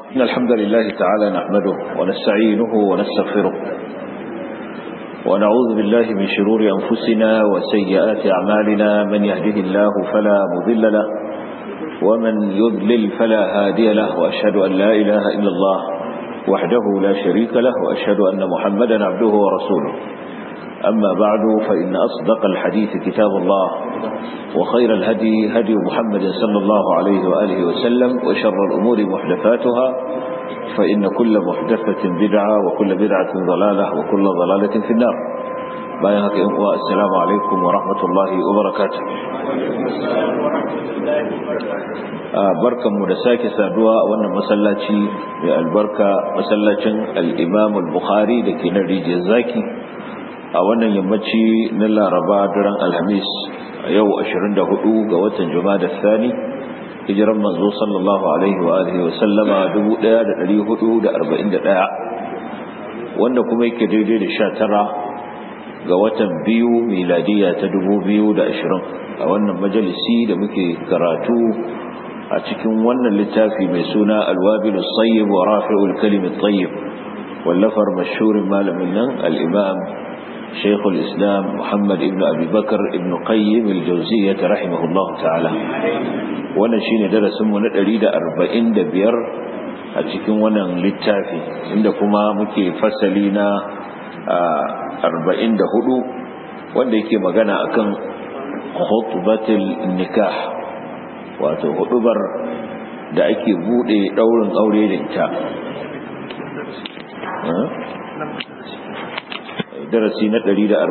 إن الحمد لله تعالى نحمده ونستعينه ونستغفره ونعوذ بالله من شرور أنفسنا وسيئات أعمالنا من يهده الله فلا مضل له ومن يضلل فلا هادي له وأشهد أن لا إله إلا الله وحده لا شريك له وأشهد أن محمدا عبده ورسوله أما بعد فإن أصدق الحديث كتاب الله وخير الهدي هدي محمد صلى الله عليه وآله وسلم وشر الأمور محدثاتها فإن كل محدثة بدعة وكل بدعة ضلالة وكل ضلالة في النار بايهك السلام عليكم ورحمة الله وبركاته barkan mu da sake saduwa a wannan masallaci mai albarka masallacin al-Imam al-Bukhari da ke nan rijiyar zaki a wannan yammaci na laraba daren alhamis a yau 24 ga watan jumada thani hijiran manzo sallallahu alaihi wa alihi wa sallama 1441 wanda kuma yake daidai da 19 ga watan biyu miladiya ta 2020 a wannan majalisi da muke karatu a cikin wannan littafi mai suna alwabilu sayyib wa rafi'ul kalimin tayyib wallafar mashhurin malamin nan al-imam شيخ الإسلام محمد ابن أبي بكر ابن قيم الجوزية رحمه الله تعالى وانا شين درس من الأريد أربعين دبير أتكون وانا للتافي عندكما مكي فسلينا أربعين دهدو وانا يكي مغانا أكن خطبة النكاح wato hudubar da ake bude daurin aure da ita darasi na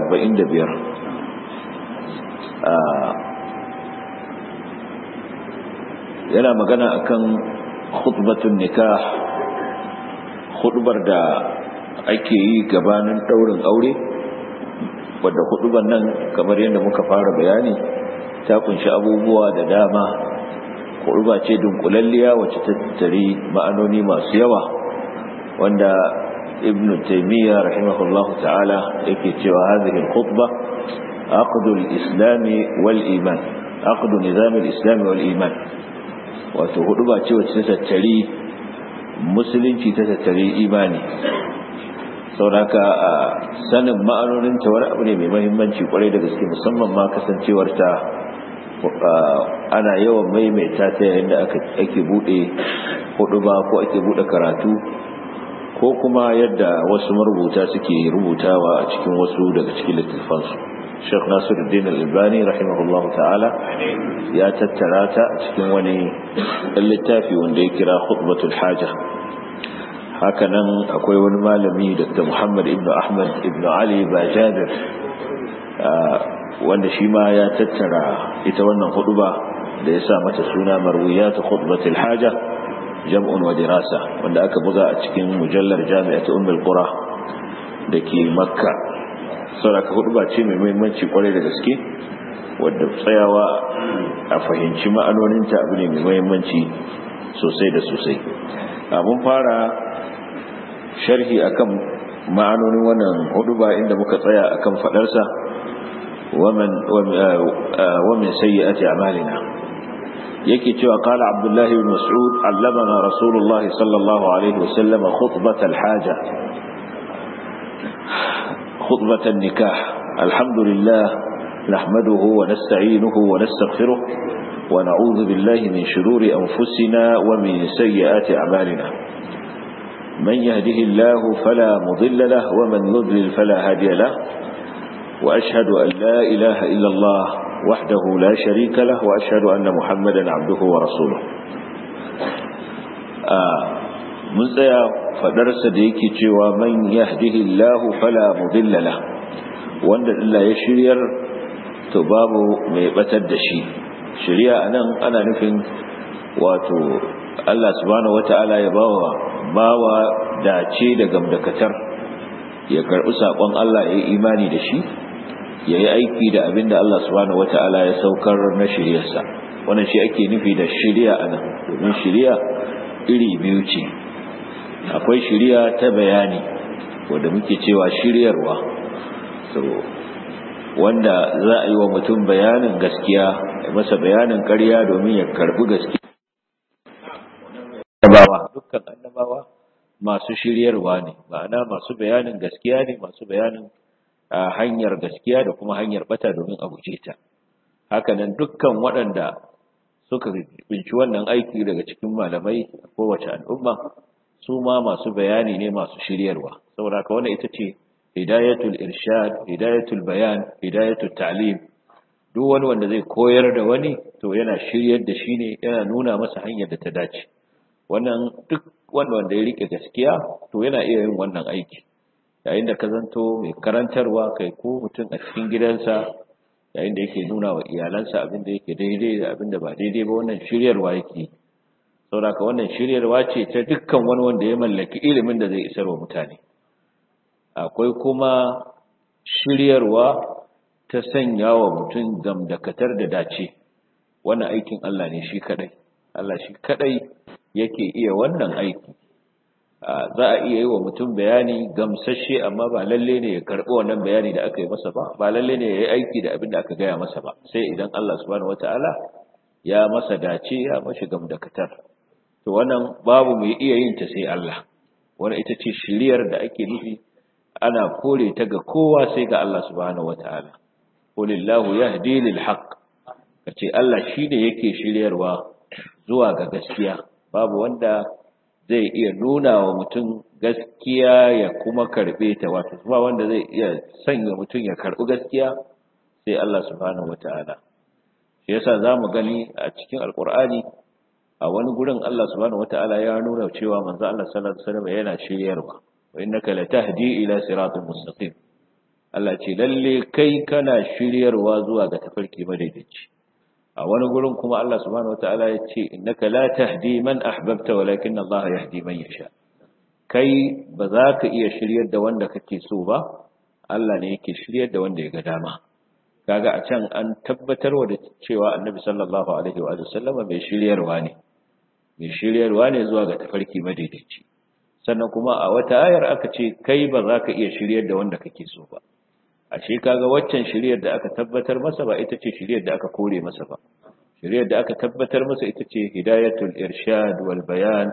145 yana magana akan khutbatun nikah khutbar da ake yi gabanin daurin aure wadda khutbar nan kamar yadda muka fara bayani ta kunshi abubuwa da dama khutba ce dunkulalliya wacce ta tattari ma'anoni masu yawa wanda ابن تيمية رحمه الله تعالى يكتب هذه الخطبة عقد الإسلام والإيمان عقد نظام الإسلام والإيمان وتهدبا تتتري مسلم تتتري إيماني sauraka a sanin ma'anoninta wani abu ne mai mahimmanci kwarai da gaske musamman ma kasancewarta ana yawan maimaita ta yayin da ake bude hudu ba ko ake bude karatu ko kuma yadda wasu marubuta suke rubutawa a cikin wasu daga cikin littattafansu Sheikh Nasiruddin Al-Albani rahimahullah ta'ala ya tattara ta a cikin wani littafi wanda ya kira Khutbatul Haja hakanan akwai wani malami Dr. Muhammad ibn Ahmad ibn Ali Bajabir wanda shi ma ya tattara ita wannan huduba da ya sa mata suna Marwiyat Khutbatul Haja jam'un wa dirasa wanda aka buga a cikin mujallar jami'at ummul qura dake makka saboda huduba ce mai muhimmanci kwarai da gaske wadda tsayawa a fahimci ma'anoninta abu ne mai muhimmanci sosai da sosai mun fara sharhi akan ma'anonin wannan huduba inda muka tsaya akan fadarsa ومن ومن سيئات أعمالنا yake cewa qala abdullahi ibn mas'ud allamana rasulullah sallallahu alaihi wasallam khutbat alhaja khutbat nikah alhamdulillah nahmaduhu wa nasta'inuhu wa nastaghfiruh wa na'udhu billahi min shururi anfusina wa min sayyiati a'malina man yahdihillahu fala mudilla lahu wa man yudlil fala hadiya lahu wa ashhadu an la ilaha illa allah وحده لا شريك له وأشهد أن محمدا عبده ورسوله mun tsaya fadarsa da yake cewa man yahdihillahu fala mudilla la wanda Allah ya shiryar to babu mai batar da shi shiriya anan ana nufin wato Allah subhanahu wataala ya bawa bawa dace da gamdakatar ya karbi sakon Allah ya yi imani da shi ya yi aiki da abin da Allah subhanahu wata'ala ya saukar na shiryarsa wannan shi ake nufi da shirya a nan domin shirya iri biyu ce akwai shirya ta bayani wadda muke cewa shiryarwa so wanda za a yi wa mutum bayanin gaskiya masa bayanin ƙarya domin ya karbi gaskiya annabawa dukkan annabawa annabawa masu shiryarwa ne ma'ana masu bayanin gaskiya ne masu bayanin hanyar gaskiya da kuma hanyar bata domin a guje ta hakanan dukkan waɗanda suka binci wannan aiki daga cikin malamai a kowace al'umma su ma masu bayani ne masu shiryarwa saboda haka wannan ita ce hidayatul irshad hidayatul bayan hidayatul ta'lim duk wani wanda zai koyar da wani to yana shiryar da shi ne yana nuna masa hanyar da ta dace wannan duk wanda wanda ya rike gaskiya to yana iya yin wannan aiki yayin da ka zanto mai karantarwa kai ko mutum a cikin gidansa yayin da yake nuna wa iyalansa abin da yake daidai da abin da ba daidai ba wannan shiryarwa yake saboda wannan shiryarwa ce ta dukkan wani wanda ya mallaki ilimin da zai isar wa mutane akwai kuma shiryarwa ta sanya wa mutum gamdakatar da dace wannan aikin Allah ne shi kadai Allah shi kadai yake iya wannan aiki za a iya yi wa mutum bayani gamsashe amma ba lalle ne ya karɓi wannan bayani da aka yi masa ba ba lalle ne ya yi aiki da abin da aka gaya masa ba sai idan Allah subhanahu wataala ya masa dace ya mashi gamdakatar to wannan babu mai iya yin ta sai Allah wannan ita ce shiriyar da ake nufi ana kore ta ga kowa sai ga Allah subhanahu wataala qulillahu yahdi lil haqq kace Allah shine yake shiryarwa zuwa ga gaskiya babu wanda zai iya nuna wa mutum gaskiya ya kuma karbe ta wato ba wanda zai iya sanya mutum ya karbi gaskiya sai Allah subhanahu wataala shi yasa zamu gani a cikin alqur'ani a wani gurin Allah subhanahu wataala ya nuna cewa manzo Allah sallallahu alaihi wasallam yana shiryarwa wa innaka latahdi ila siratal mustaqim Allah ce lalle kai kana shiryarwa zuwa ga tafarki madaidaici a wani gurin kuma Allah subhanahu wataala ya ce innaka la tahdi man ahbabta walakin Allah yahdi man yasha kai ba za ka iya shiryar da wanda kake so ba Allah ne yake shiryar da wanda ya ga dama kaga a can an tabbatarwa da cewa Annabi sallallahu alaihi wa sallama mai shiryarwa ne mai shiryarwa ne zuwa ga tafarki madaidaici sannan kuma a wata ayar aka ce kai ba za ka iya shiryar da wanda kake so ba ashe kaga waccan shiryar da aka tabbatar masa ba ita ce shiryar da aka kore masa ba shiryar da aka tabbatar masa ita ce hidayatul irshad wal bayan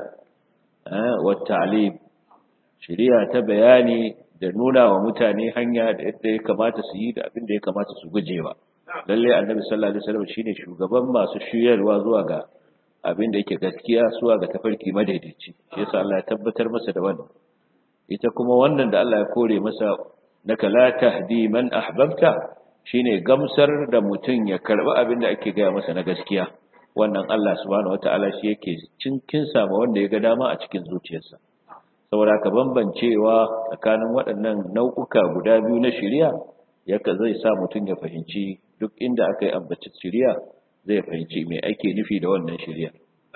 wa ta'lim shiriya ta bayani da nuna wa mutane hanya da yadda ya kamata su yi da abin da ya kamata su gujewa lalle annabi sallallahu alaihi wasallam shine shugaban masu shiryarwa zuwa ga abin da yake gaskiya zuwa ga tafarki madaidaici shi yasa Allah ya tabbatar masa da wannan ita kuma wannan da Allah ya kore masa naka la tahdi man ahbabta shine gamsar da mutum ya karbi abin da ake gaya masa na gaskiya wannan Allah subhanahu wataala shi yake cinkin sama wanda ya ga dama a cikin zuciyarsa saboda ka bambancewa tsakanin waɗannan nau'uka guda biyu na shari'a yaka zai sa mutum ya fahimci duk inda aka yi ambaci shari'a zai fahimci me ake nufi da wannan shari'a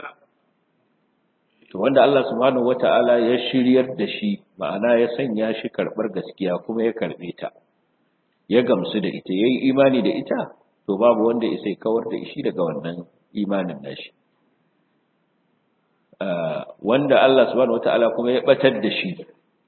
to wanda Allah subhanahu wata'ala ya shiryar da shi ma'ana ya sanya shi karɓar gaskiya kuma ya karɓe ta ya gamsu da ita yayi imani da ita to babu wanda ya sai kawar da shi daga wannan imanin nashi wanda Allah subhanahu wata'ala kuma ya batar da shi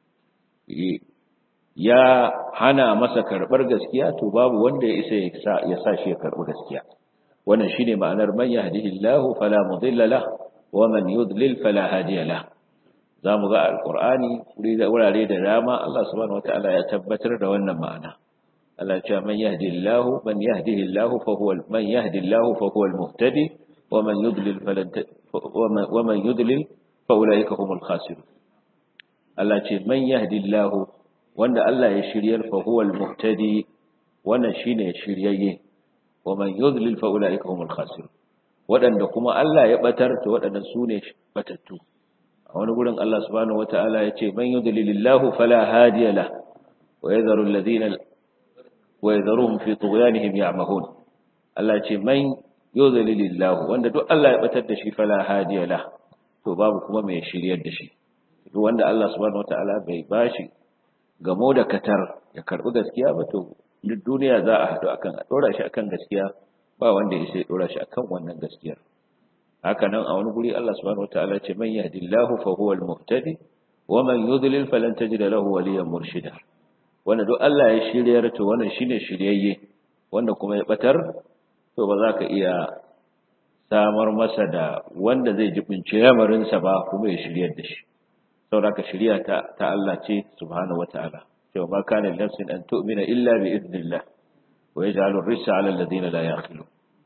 ya hana masa karɓar gaskiya to babu wanda ya isa ya sa shi ya karɓi gaskiya wannan shine ma'anar man yahdihillahu fala mudilla lahu ومن يضلل فلا هادي له zamu ga alqur'ani wurare da dama Allah subhanahu wataala ya tabbatar da wannan ma'ana Allah ya ce man yahdillahu man yahdihillahu fa huwa man yahdillahu fa huwa almuhtadi wa man yudlil falan wa man yudlil fa ulaika humul khasirun Allah ce man yahdillahu wanda Allah ya shiryar fa huwa almuhtadi wannan shine shiryayye wa man yudlil fa ulaika humul khasirun waɗanda kuma Allah ya ɓatar to waɗannan su ne batattu a wani gurin Allah subhanahu wata'ala ya ce man yudlilillahu fala hadiya la wa yadharu alladhina wa yadharuhum fi tughyanihim ya'mahun Allah ya ce man yudlilillahu wanda duk Allah ya ɓatar da shi fala hadiya la to babu kuma mai shiryar da shi duk wanda Allah subhanahu wata'ala bai bashi gamo da katar ya karbi gaskiya ba to duk duniya za a haɗu akan a ɗora shi akan gaskiya ba wanda ya sai dora shi akan wannan gaskiyar haka nan a wani guri Allah subhanahu wataala ce man yahdillahu fa huwa al-muhtadi wa man yudlil falan tajida lahu waliyan murshida wanda duk Allah ya shiryar to wannan shine shiryayye wanda kuma ya batar to ba za ka iya samar masa da wanda zai jibince yamarin sa ba kuma ya shiryar da shi saboda ka shari'a ta ta Allah ce subhanahu wataala cewa ma kana nafsin an tu'mina illa bi idnillah wa yaj'alu ar-rissa 'ala alladhina la yaqilun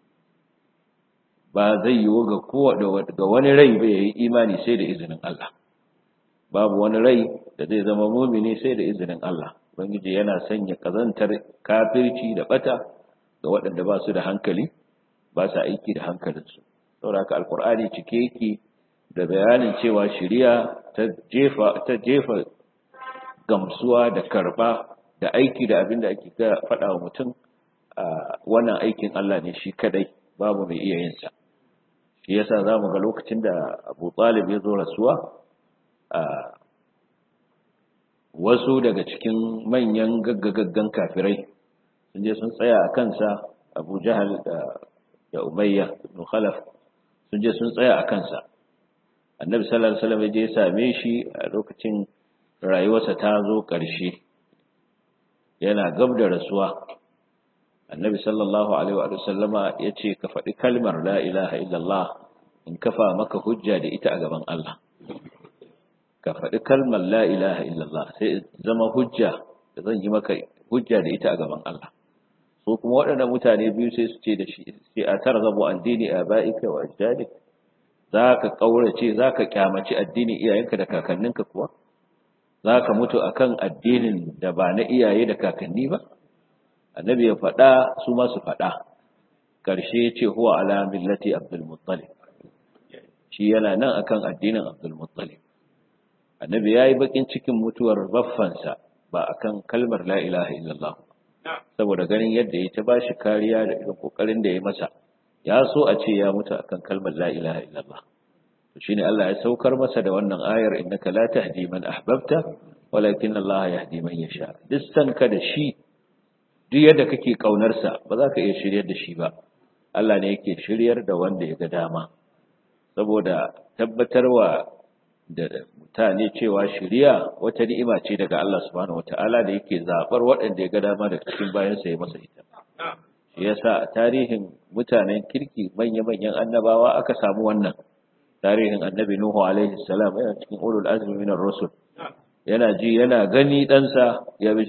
ba zai yiwu ga kowa ga wani rai ba yayi imani sai da izinin Allah babu wani rai da zai zama mumini sai da izinin Allah ubangiji yana sanya kazantar kafirci da bata ga waɗanda ba su da hankali ba su aiki da hankalinsu saboda haka alkur'ani cike yake da bayanin cewa shari'a ta jefa ta jefa gamsuwa da karba da aiki da abin da ake faɗa wa mutum wannan aikin Allah ne shi kadai babu mai iya yin sa shi yasa zamu ga lokacin da Abu Talib ya zo rasuwa wasu daga cikin manyan gaggagaggan kafirai sun je sun tsaya a kansa Abu Jahal da da Umayya ibn Khalaf sun je sun tsaya a kansa Annabi sallallahu alaihi wasallam ya je ya same shi a lokacin rayuwarsa ta zo ƙarshe yana gab da rasuwa Annabi sallallahu alaihi wa sallama ya ce ka faɗi kalmar la ilaha illallah in kafa maka hujja da ita a gaban Allah ka faɗi kalmar la ilaha illallah sai zama hujja da zan yi maka hujja da ita a gaban Allah so kuma waɗannan mutane biyu sai su ce da shi sai a targhabu an dini abaika wa ajdadik zaka kaurace zaka kyamaci addinin iyayenka da kakanninka kuwa zaka mutu akan addinin da ba na iyaye da kakanni ba annabi ya faɗa su ma su faɗa karshe ya ce huwa ala millati abdul muttalib shi yana nan akan addinin abdul muttalib annabi yayi bakin cikin mutuwar baffansa ba akan kalmar la ilaha illallah saboda ganin yadda ya ta bashi kariya da irin kokarin da ya masa ya so a ce ya mutu akan kalmar la ilaha illallah to shine Allah ya saukar masa da wannan ayar innaka la tahdi man ahbabta walakin Allah yahdi man yasha duk ka da shi duk yadda kake kaunar sa ba za ka iya shiryar da shi ba Allah ne yake shiryar da wanda ya ga dama saboda tabbatarwa da mutane cewa shiriya wata ni'ima ce daga Allah subhanahu wataala da yake zabar waɗanda ya ga dama daga cikin bayansa ya masa ita shi yasa a tarihin mutanen kirki manya-manyan annabawa aka samu wannan tarihin annabi Nuhu alaihi salam yana cikin ulul azmi minar rusul yana ji yana gani ɗansa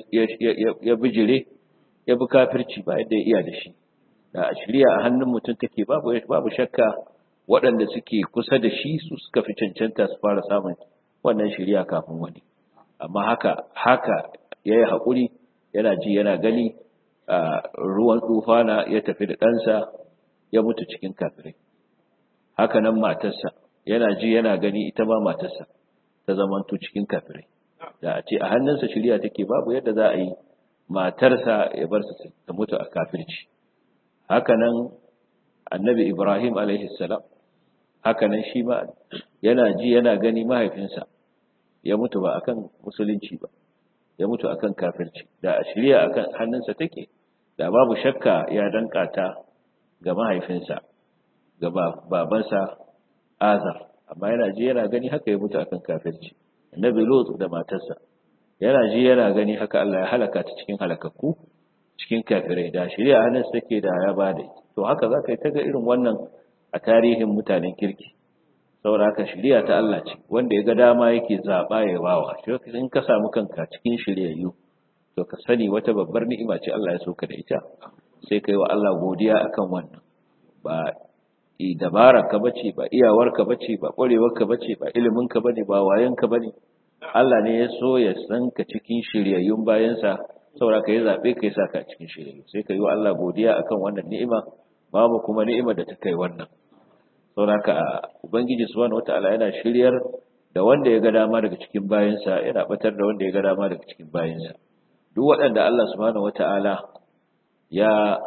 ya bijire ya bi kafirci ba yadda ya iya da shi da a shirya a hannun mutum take babu babu shakka waɗanda suke kusa da shi su suka fi cancanta su fara samun wannan shirya kafin wani amma haka haka ya yi haƙuri yana ji yana gani a ruwan tsufana ya tafi da ɗansa ya mutu cikin kafirai haka nan matarsa yana ji yana gani ita ma matarsa ta zamanto cikin kafirai da a ce a hannunsa shirya take babu yadda za a yi matarsa ya bar su ta mutu a kafirci haka nan annabi ibrahim alaihi salam haka nan shi ma yana ji yana gani mahaifinsa ya mutu ba akan musulunci ba ya mutu akan kafirci da a shirya akan hannunsa take da babu shakka ya danka ta ga mahaifinsa ga babansa azar amma yana ji yana gani haka ya mutu akan kafirci annabi lut da matarsa yana ji yana gani haka Allah ya halaka ta cikin halakakku cikin kafirai da shirya hannunsa take da ya bada to haka zaka yi ta ga irin wannan a tarihin mutanen kirki saboda haka shiriya ta Allah ce wanda ya ga dama yake zaba ya bawa shi in ka samu kanka cikin shiryayyu to ka sani wata babbar ni'ima ce Allah ya soka da ita sai kai wa Allah godiya akan wannan ba i dabara ka bace ba iyawar ka bace ba kwarewar ka bace ba ilimin ka bane ba wayan ka bane Allah ne ya so ya san ka cikin shiryayyun bayansa saboda ka yi zabe kai saka cikin shiryayyu sai kai wa Allah godiya akan wannan ni'ima babu kuma ni'imar da ta kai wannan saboda ubangiji subhanahu wataala yana shiryar da wanda ya ga dama daga cikin bayansa yana batar da wanda ya ga dama daga cikin bayansa duk waɗanda Allah subhanahu wataala ya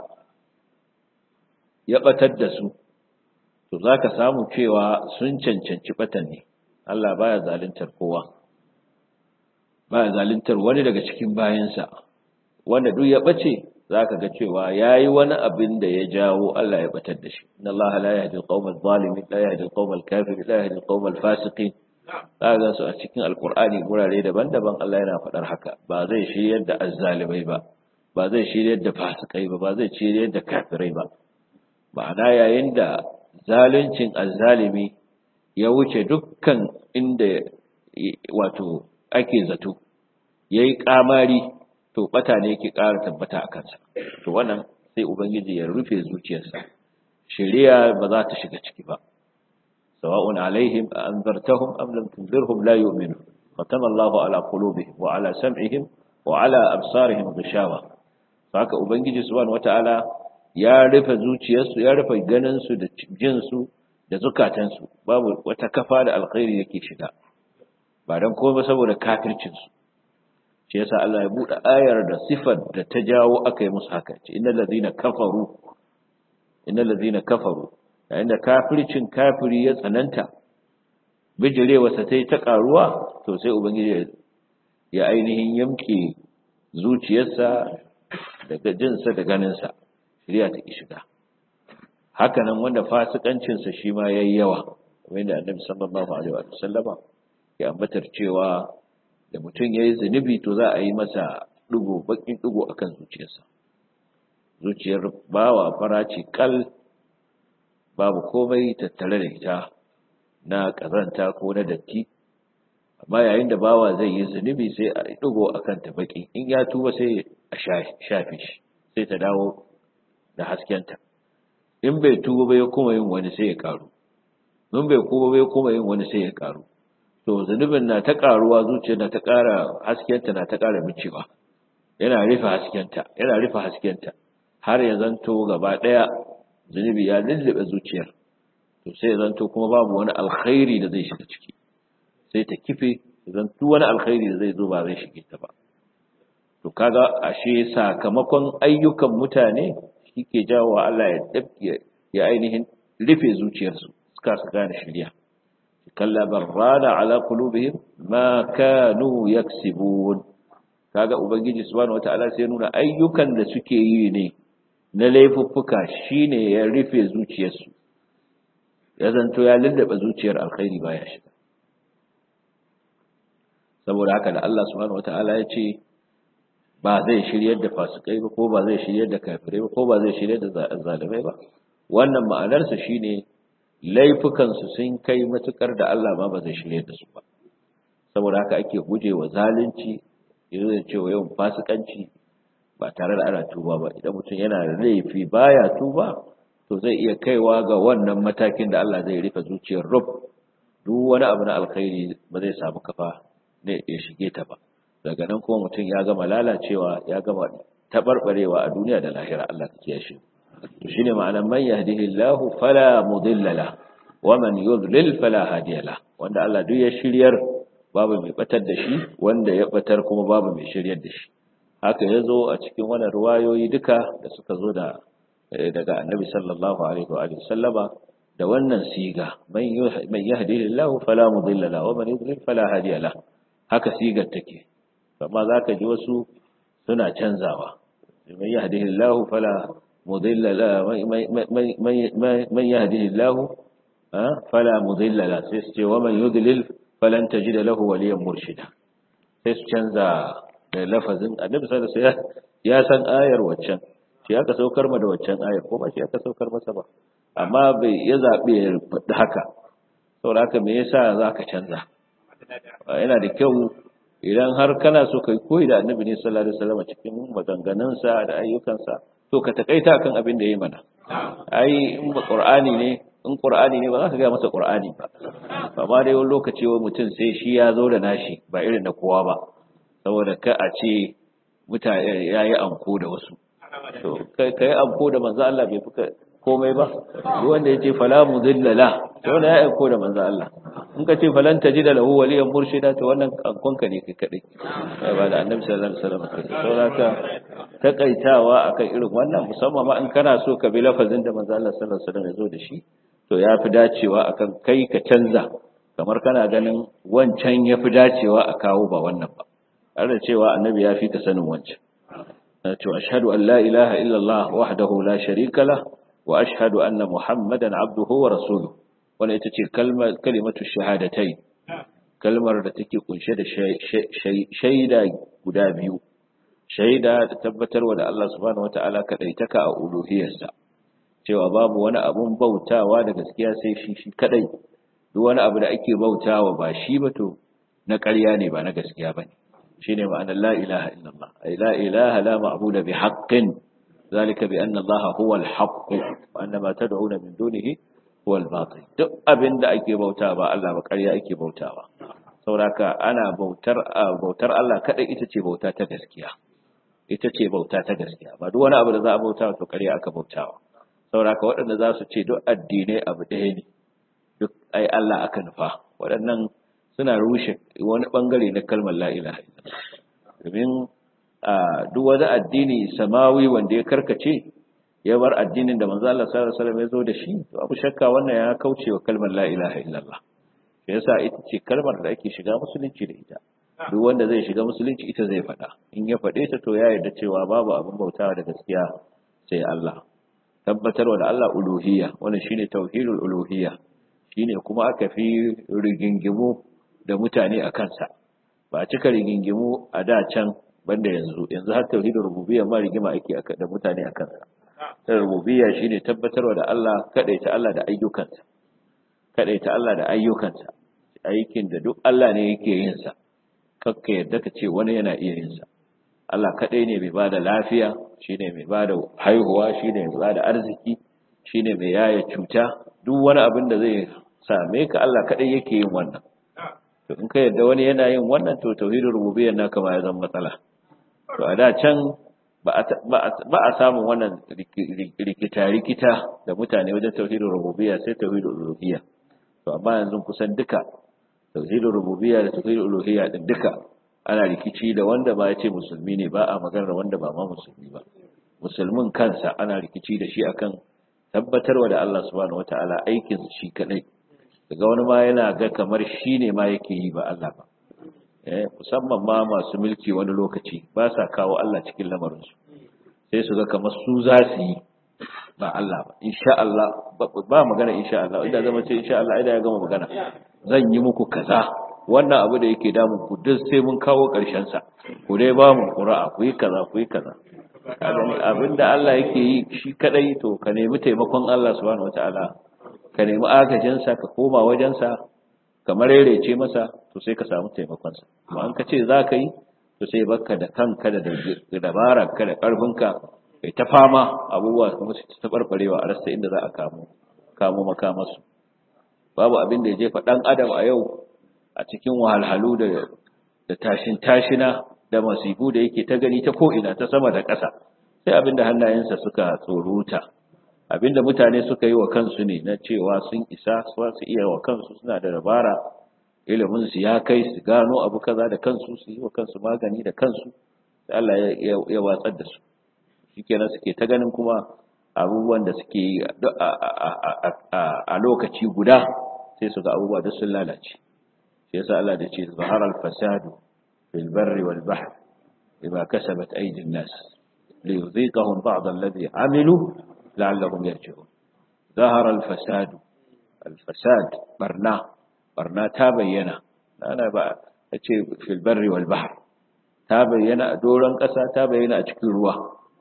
ya batar da su to zaka samu cewa sun cancanci batan ne Allah baya zaluntar kowa baya zaluntar wani daga cikin bayansa wanda duk ya bace zaka ga cewa yayi wani abin da ya jawo Allah ya batar da shi inna Allah la yahdi al-qawma adh-dhalimin la yahdi al-qawma al-kafirin la yahdi al-qawma al-fasiqin zaka su a cikin alqur'ani gurare daban-daban Allah yana faɗar haka ba zai shiryar da azzalimai ba ba zai shiryar da fasikai ba ba zai shiryar da kafirai ba ma'ana yayin da zaluncin azzalimi ya wuce dukkan inda wato ake zato yayi kamari to bata ne yake ƙara tabbata a kansa to wannan sai ubangiji ya rufe zuciyarsa shari'a ba za ta shiga ciki ba sawa'un alaihim a anzartahum am lam tunzirhum la yu'minun khatama Allahu ala qulubihim wa ala sam'ihim wa ala absarihim ghishawa haka ubangiji subhanahu wata'ala ya rufe zuciyarsu ya rufe ganin su da jin su da zukatan su babu wata kafa da alkhairi yake shiga ba dan komai saboda kafircin su shi yasa Allah ya bude ayar da sifar da ta jawo aka yi musu haka ce innal ladina kafaru innal ladina kafaru yayin da kafircin kafiri ya tsananta bijirewa sa tai ta karuwa to sai ubangiji ya ainihin yamke zuciyarsa daga jinsa da ganinsa shirya ta ki shiga haka nan wanda fasikancinsa shi ma yayi yawa wanda annabi sallallahu alaihi wa sallama ya ambatar cewa da mutum yayi zunubi to za a yi masa dugo bakin dugo akan zuciyarsa zuciyar bawa faraci kal babu komai tattare da ita na kazanta ko na datti amma yayin da bawa zai yi zunubi sai a dugo akan ta baki in ya tuba sai a shafe shi sai ta dawo da haskenta in bai tuba bai kuma yin wani sai ya karu in bai kuma bai kuma yin wani sai ya karu to zunubin na ta karuwa zuciya na ta kara haskenta na ta kara micewa yana rufe haskenta yana rufe haskenta har ya zanto gaba daya zunubi ya lullube zuciyar to sai ya zanto kuma babu wani alkhairi da zai shiga ciki sai ta kife zanto wani alkhairi da zai zo ba zai shige ta ba to kaga ashe sakamakon ayyukan mutane shike jawo Allah ya dabke ya ainihin rufe zuciyarsu suka su gane shirya kalla barrana ala qulubihim ma kanu yaksibun kaga ubangiji subhanahu wataala sai nuna ayyukan da suke yi ne na laifuffuka shine ya rufe zuciyarsu ya zanto ya lullaba zuciyar alkhairi baya shiga saboda haka da Allah subhanahu wataala ya ce ba zai shiryar da fasikai ba ko ba zai shiryar da kafirai ba ko ba zai shiryar da zalimai ba wannan ma'anarsa shine laifukan su sun kai matukar da Allah ma ba zai shiryar da su ba saboda haka ake gujewa zalunci yanzu da cewa yawan fasikanci ba tare da ana tuba ba idan mutum yana da laifi baya tuba to zai iya kaiwa ga wannan matakin da Allah zai rufe zuciyar rub duk wani abu na alkhairi ba zai samu kafa ne ya shige ta ba daga nan kuma mutum ya gama lalacewa ya gama tabarbarewa a duniya da lahira Allah ta kiyaye shi to shine ma'anar man yahdihillahu fala mudilla la wa man yudlil fala hadiya la wanda Allah duk ya shiryar babu mai batar da shi wanda ya batar kuma babu mai shiryar da shi haka yazo a cikin wannan ruwayoyi duka da suka zo da daga annabi sallallahu alaihi wa alihi sallama da wannan siga man yahdihillahu fala mudilla la wa man yudlil fala hadiya la haka sigar take amma za ka ji wasu suna canzawa man yahdihillahu fala mudilla la man yahdihillahu fala mudilla la sai su ce wa man yudlil falan tajid lahu waliyan murshida sai su canza da lafazin annabi sallallahu alaihi wasallam ya san ayar waccan shi aka saukar ma da waccan ayar ko ba shi aka saukar masa ba amma bai ya zabe ya faɗi haka saboda haka me yasa zaka canza yana da kyau idan har kana so kai koyi da annabi ne sallallahu alaihi wasallam cikin maganganunsa da ayyukansa to ka takaita kan abin da yayi mana ai in ba qur'ani ne in qur'ani ne ba za ka ga masa qur'ani ba amma dai wani lokaci wai mutum sai shi ya zo da nashi ba irin na kowa ba saboda ka a ce mutane yayi anko da wasu to kai kai anko da manzo Allah bai fuka komai ba duk wanda yace fala mudillala to wannan ya aiko da manzo Allah in ka ce falan tajida lahu waliyan murshida to wannan kankonka ne kai kadai ba da annabi sallallahu alaihi wasallam kai saboda takaitawa akan irin wannan musamman ma in kana so ka bi lafazin da manzo Allah sallallahu alaihi wasallam ya zo da shi to ya fi dacewa akan kai ka canza kamar kana ganin wancan ya fi dacewa a kawo ba wannan ba har da cewa annabi ya fi ka sanin wancan to ashhadu an la ilaha illallah wahdahu la sharika lah wa ashhadu anna muhammadan abduhu wa rasuluhu wannan ita ce kalimatu shahadatai kalmar da take kunshe da shaida guda biyu shaida da tabbatarwa da Allah subhanahu wata'ala kadaitaka a uluhiyarsa cewa babu wani abun bautawa da gaskiya sai shi shi kadai duk wani abu da ake bautawa ba shi ba to na ƙarya ne ba na gaskiya bane shine ma'anar la ilaha illallah ay la ilaha la ma'budu bi haqqin zalika bi anna allaha huwa al-haqq wa anna ma tad'una min dunihi huwa al-batil duk abinda ake bauta ba Allah ba ƙarya ake bautawa sauraka ana bautar bautar Allah kada ita ce bauta ta gaskiya ita ce bauta ta gaskiya ba duk wani abu da za a bauta to ƙarya aka bautawa sauraka waɗanda za su ce duk addinai abu ɗaya ne duk ai Allah aka nufa waɗannan suna rushe wani bangare na kalmar la ilaha illallah domin duk wani addini samawi wanda ya karkace ya bar addinin da manzo Allah sallallahu alaihi wasallam ya zo da shi to abu shakka wannan ya kauce wa kalmar la ilaha illallah shi yasa ita ce kalmar da ake shiga musulunci da ita duk wanda zai shiga musulunci ita zai faɗa in ya faɗe ta to ya yarda cewa babu abin bautawa da gaskiya sai Allah tabbatarwa da Allah uluhiyya wannan shine tauhidul uluhiyya shine kuma aka fi rigingimu da mutane a kansa ba a cika rigingimu a da can banda yanzu yanzu har tauhidul rububiyya ma rigima ake da mutane a kansa ta rububiyya shine tabbatarwa da Allah kadaita Allah da ayyukansa kadaita Allah da ayyukansa aikin da duk Allah ne yake yin sa kakka yadda ka ce wani yana iya yin sa Allah kadai ne mai bada lafiya shine mai bada haihuwa shine mai bada arziki shine mai yaya cuta duk wani abin da zai same ka Allah kadai yake yin wannan to in ka yadda wani yana yin wannan to tauhidul rububiyyah naka ma ya zama matsala to a da can ba a samun wannan rikita-rikita da mutane wajen tauhidul rububiyya sai tauhidul uluhiyya to amma yanzu kusan duka tauhidul rububiyya da tauhidul uluhiyya din duka ana rikici da wanda ba ya ce musulmi ne ba a maganar wanda ba ma musulmi ba musulmin kansa ana rikici da shi akan tabbatarwa da Allah subhanahu wataala aikin shi kadai daga wani ma yana ga kamar shi ne ma yake yi ba Allah ba musamman ma masu mulki wani lokaci ba sa kawo Allah cikin lamarinsu sai su ga kamar su za su yi ba Allah ba insha Allah ba magana insha Allah idan zama ce insha Allah idan ya gama magana zan yi muku kaza wannan abu da yake damun ku duk sai mun kawo ƙarshen sa ku dai ba mu qura'a ku yi kaza ku yi kaza abinda Allah yake yi shi kadai to ka nemi taimakon Allah subhanahu wataala ka nemi agajin sa ka koma wajen sa kamar rerece masa to sai ka samu taimakon sa amma an ka ce za ka yi to sai baka da kanka da dabarar ka da karfinka kai ta fama abubuwa kuma su ta barbarewa a rasa inda za a kamo kamo makamarsu babu abin da ya jefa dan adam a yau a cikin wahalhalu da da tashin tashina da masifu da yake ta gani ta ko'ina ta sama da ƙasa sai abin da hannayensa suka tsoruta abin da mutane suka yi wa kansu ne na cewa sun isa su iya wa kansu suna da dabara ilimin su ya kai su gano abu kaza da kansu su yi wa kansu magani da kansu sai Allah ya watsar da su shikenan suke ta ganin kuma abubuwan da suke yi a lokaci guda sai su ga abubuwa duk sun lalace shi yasa Allah da ce zahara al-fasadu fil barri wal bahr bima kasabat aydin nas liyudhiqahum ba'd alladhi amilu la'allahum yarji'un zahara al-fasadu al-fasad barna barna ta bayyana ana ba ce fil barri wal bahr ta bayyana a doron ƙasa ta bayyana a cikin ruwa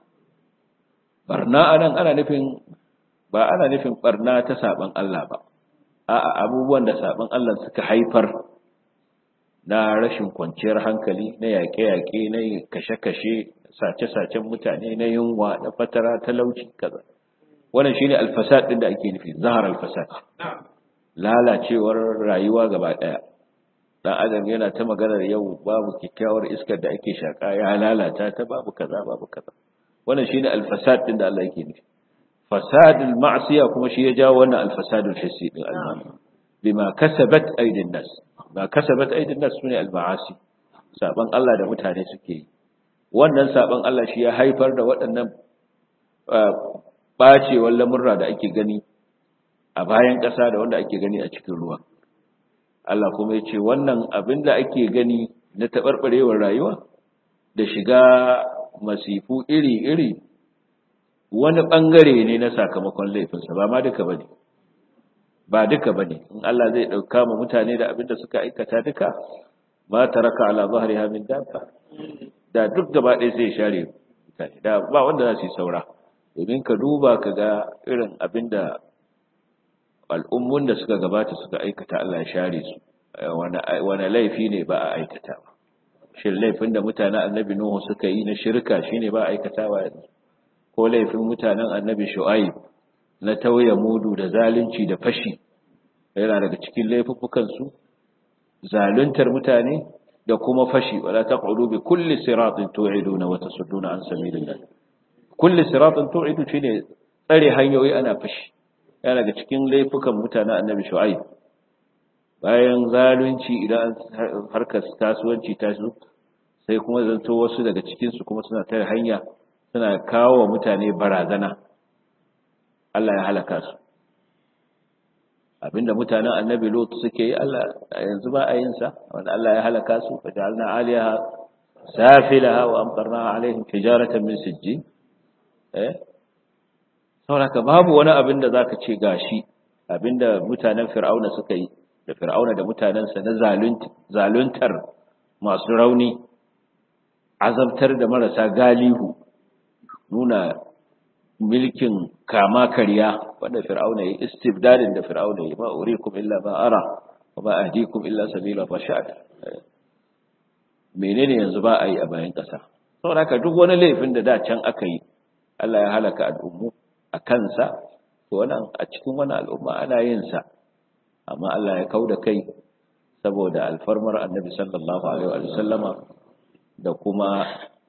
barna anan ana nufin ba ana nufin barna ta saban Allah ba a'a abubuwan da saban Allah suka haifar na rashin kwanciyar hankali na yaƙe-yaƙe na kashe-kashe sace-sacen mutane na yunwa na fatara talauci kaza wannan shine alfasad din da ake nufi zahar alfasad lalacewar rayuwa gaba daya dan adam yana ta maganar yau babu kyakkyawar iskar da ake shaka ya lalata ta babu kaza babu kaza wannan shine alfasad din da Allah yake nufi fasadul ma'siya kuma shi ya jawo wannan alfasadul hissi din almani bima kasabat aydin nas ba kasabat aydin nas sune alma'asi saban Allah da mutane suke yi wannan saban Allah shi ya haifar da waɗannan bacewar lamurra da ake gani a bayan ƙasa da wanda ake gani a cikin ruwa Allah kuma ya ce wannan abin da ake gani na taɓarɓarewar rayuwa da shiga masifu iri-iri wani ɓangare ne na sakamakon laifinsa ba ma duka ba ne ba duka ba ne in Allah zai ɗauka ma mutane da abin da suka aikata duka ba ta raka ala zahari hamin dabba da duk gaba ɗaya sai share mutane da ba wanda za su yi saura domin ka duba ka ga irin abin da al'ummun da suka gabata suka aikata Allah ya share su wani laifi ne ba a aikatawa shin laifin da mutanen annabi nuhu suka yi na shirka shine ba a aikatawa yanzu ko laifin mutanen annabi shu'aib na tauye mudu da zalunci da fashi yana daga cikin laifuffukan su zaluntar mutane da kuma fashi wala taqudu bi kulli siratin tu'iduna wa tasudduna an sabilillah kulli siratin tu'idu shine tsare hanyoyi ana fashi yana daga cikin laifukan mutanen annabi shu'aib bayan zalunci idan harkar kasuwanci ta su sai kuma zanto wasu daga cikinsu kuma suna tare hanya suna kawo wa mutane barazana Allah ya halaka su abinda mutanen annabi lot suke yi Allah yanzu ba a yin sa wanda Allah ya halaka su fa ja'alna 'aliyaha safilaha wa amtarna 'alaihim hijaratan min sijjin eh saboda babu wani abin da zaka ce gashi abinda mutanen fir'auna suka yi da fir'auna da mutanensa na zaluntar masu rauni azabtar da marasa galihu nuna milkin kama karya wanda fir'auna yi istibdadin da fir'auna yi ma urikum illa ma ara wa ma ahdikum illa sabila rashad menene yanzu ba a yi a bayan ƙasa saboda haka duk wani laifin da da can aka yi Allah ya halaka al'ummu a kansa to wannan a cikin wani al'umma ana yin sa amma Allah ya kauda kai saboda alfarmar annabi sallallahu alaihi wa sallama da kuma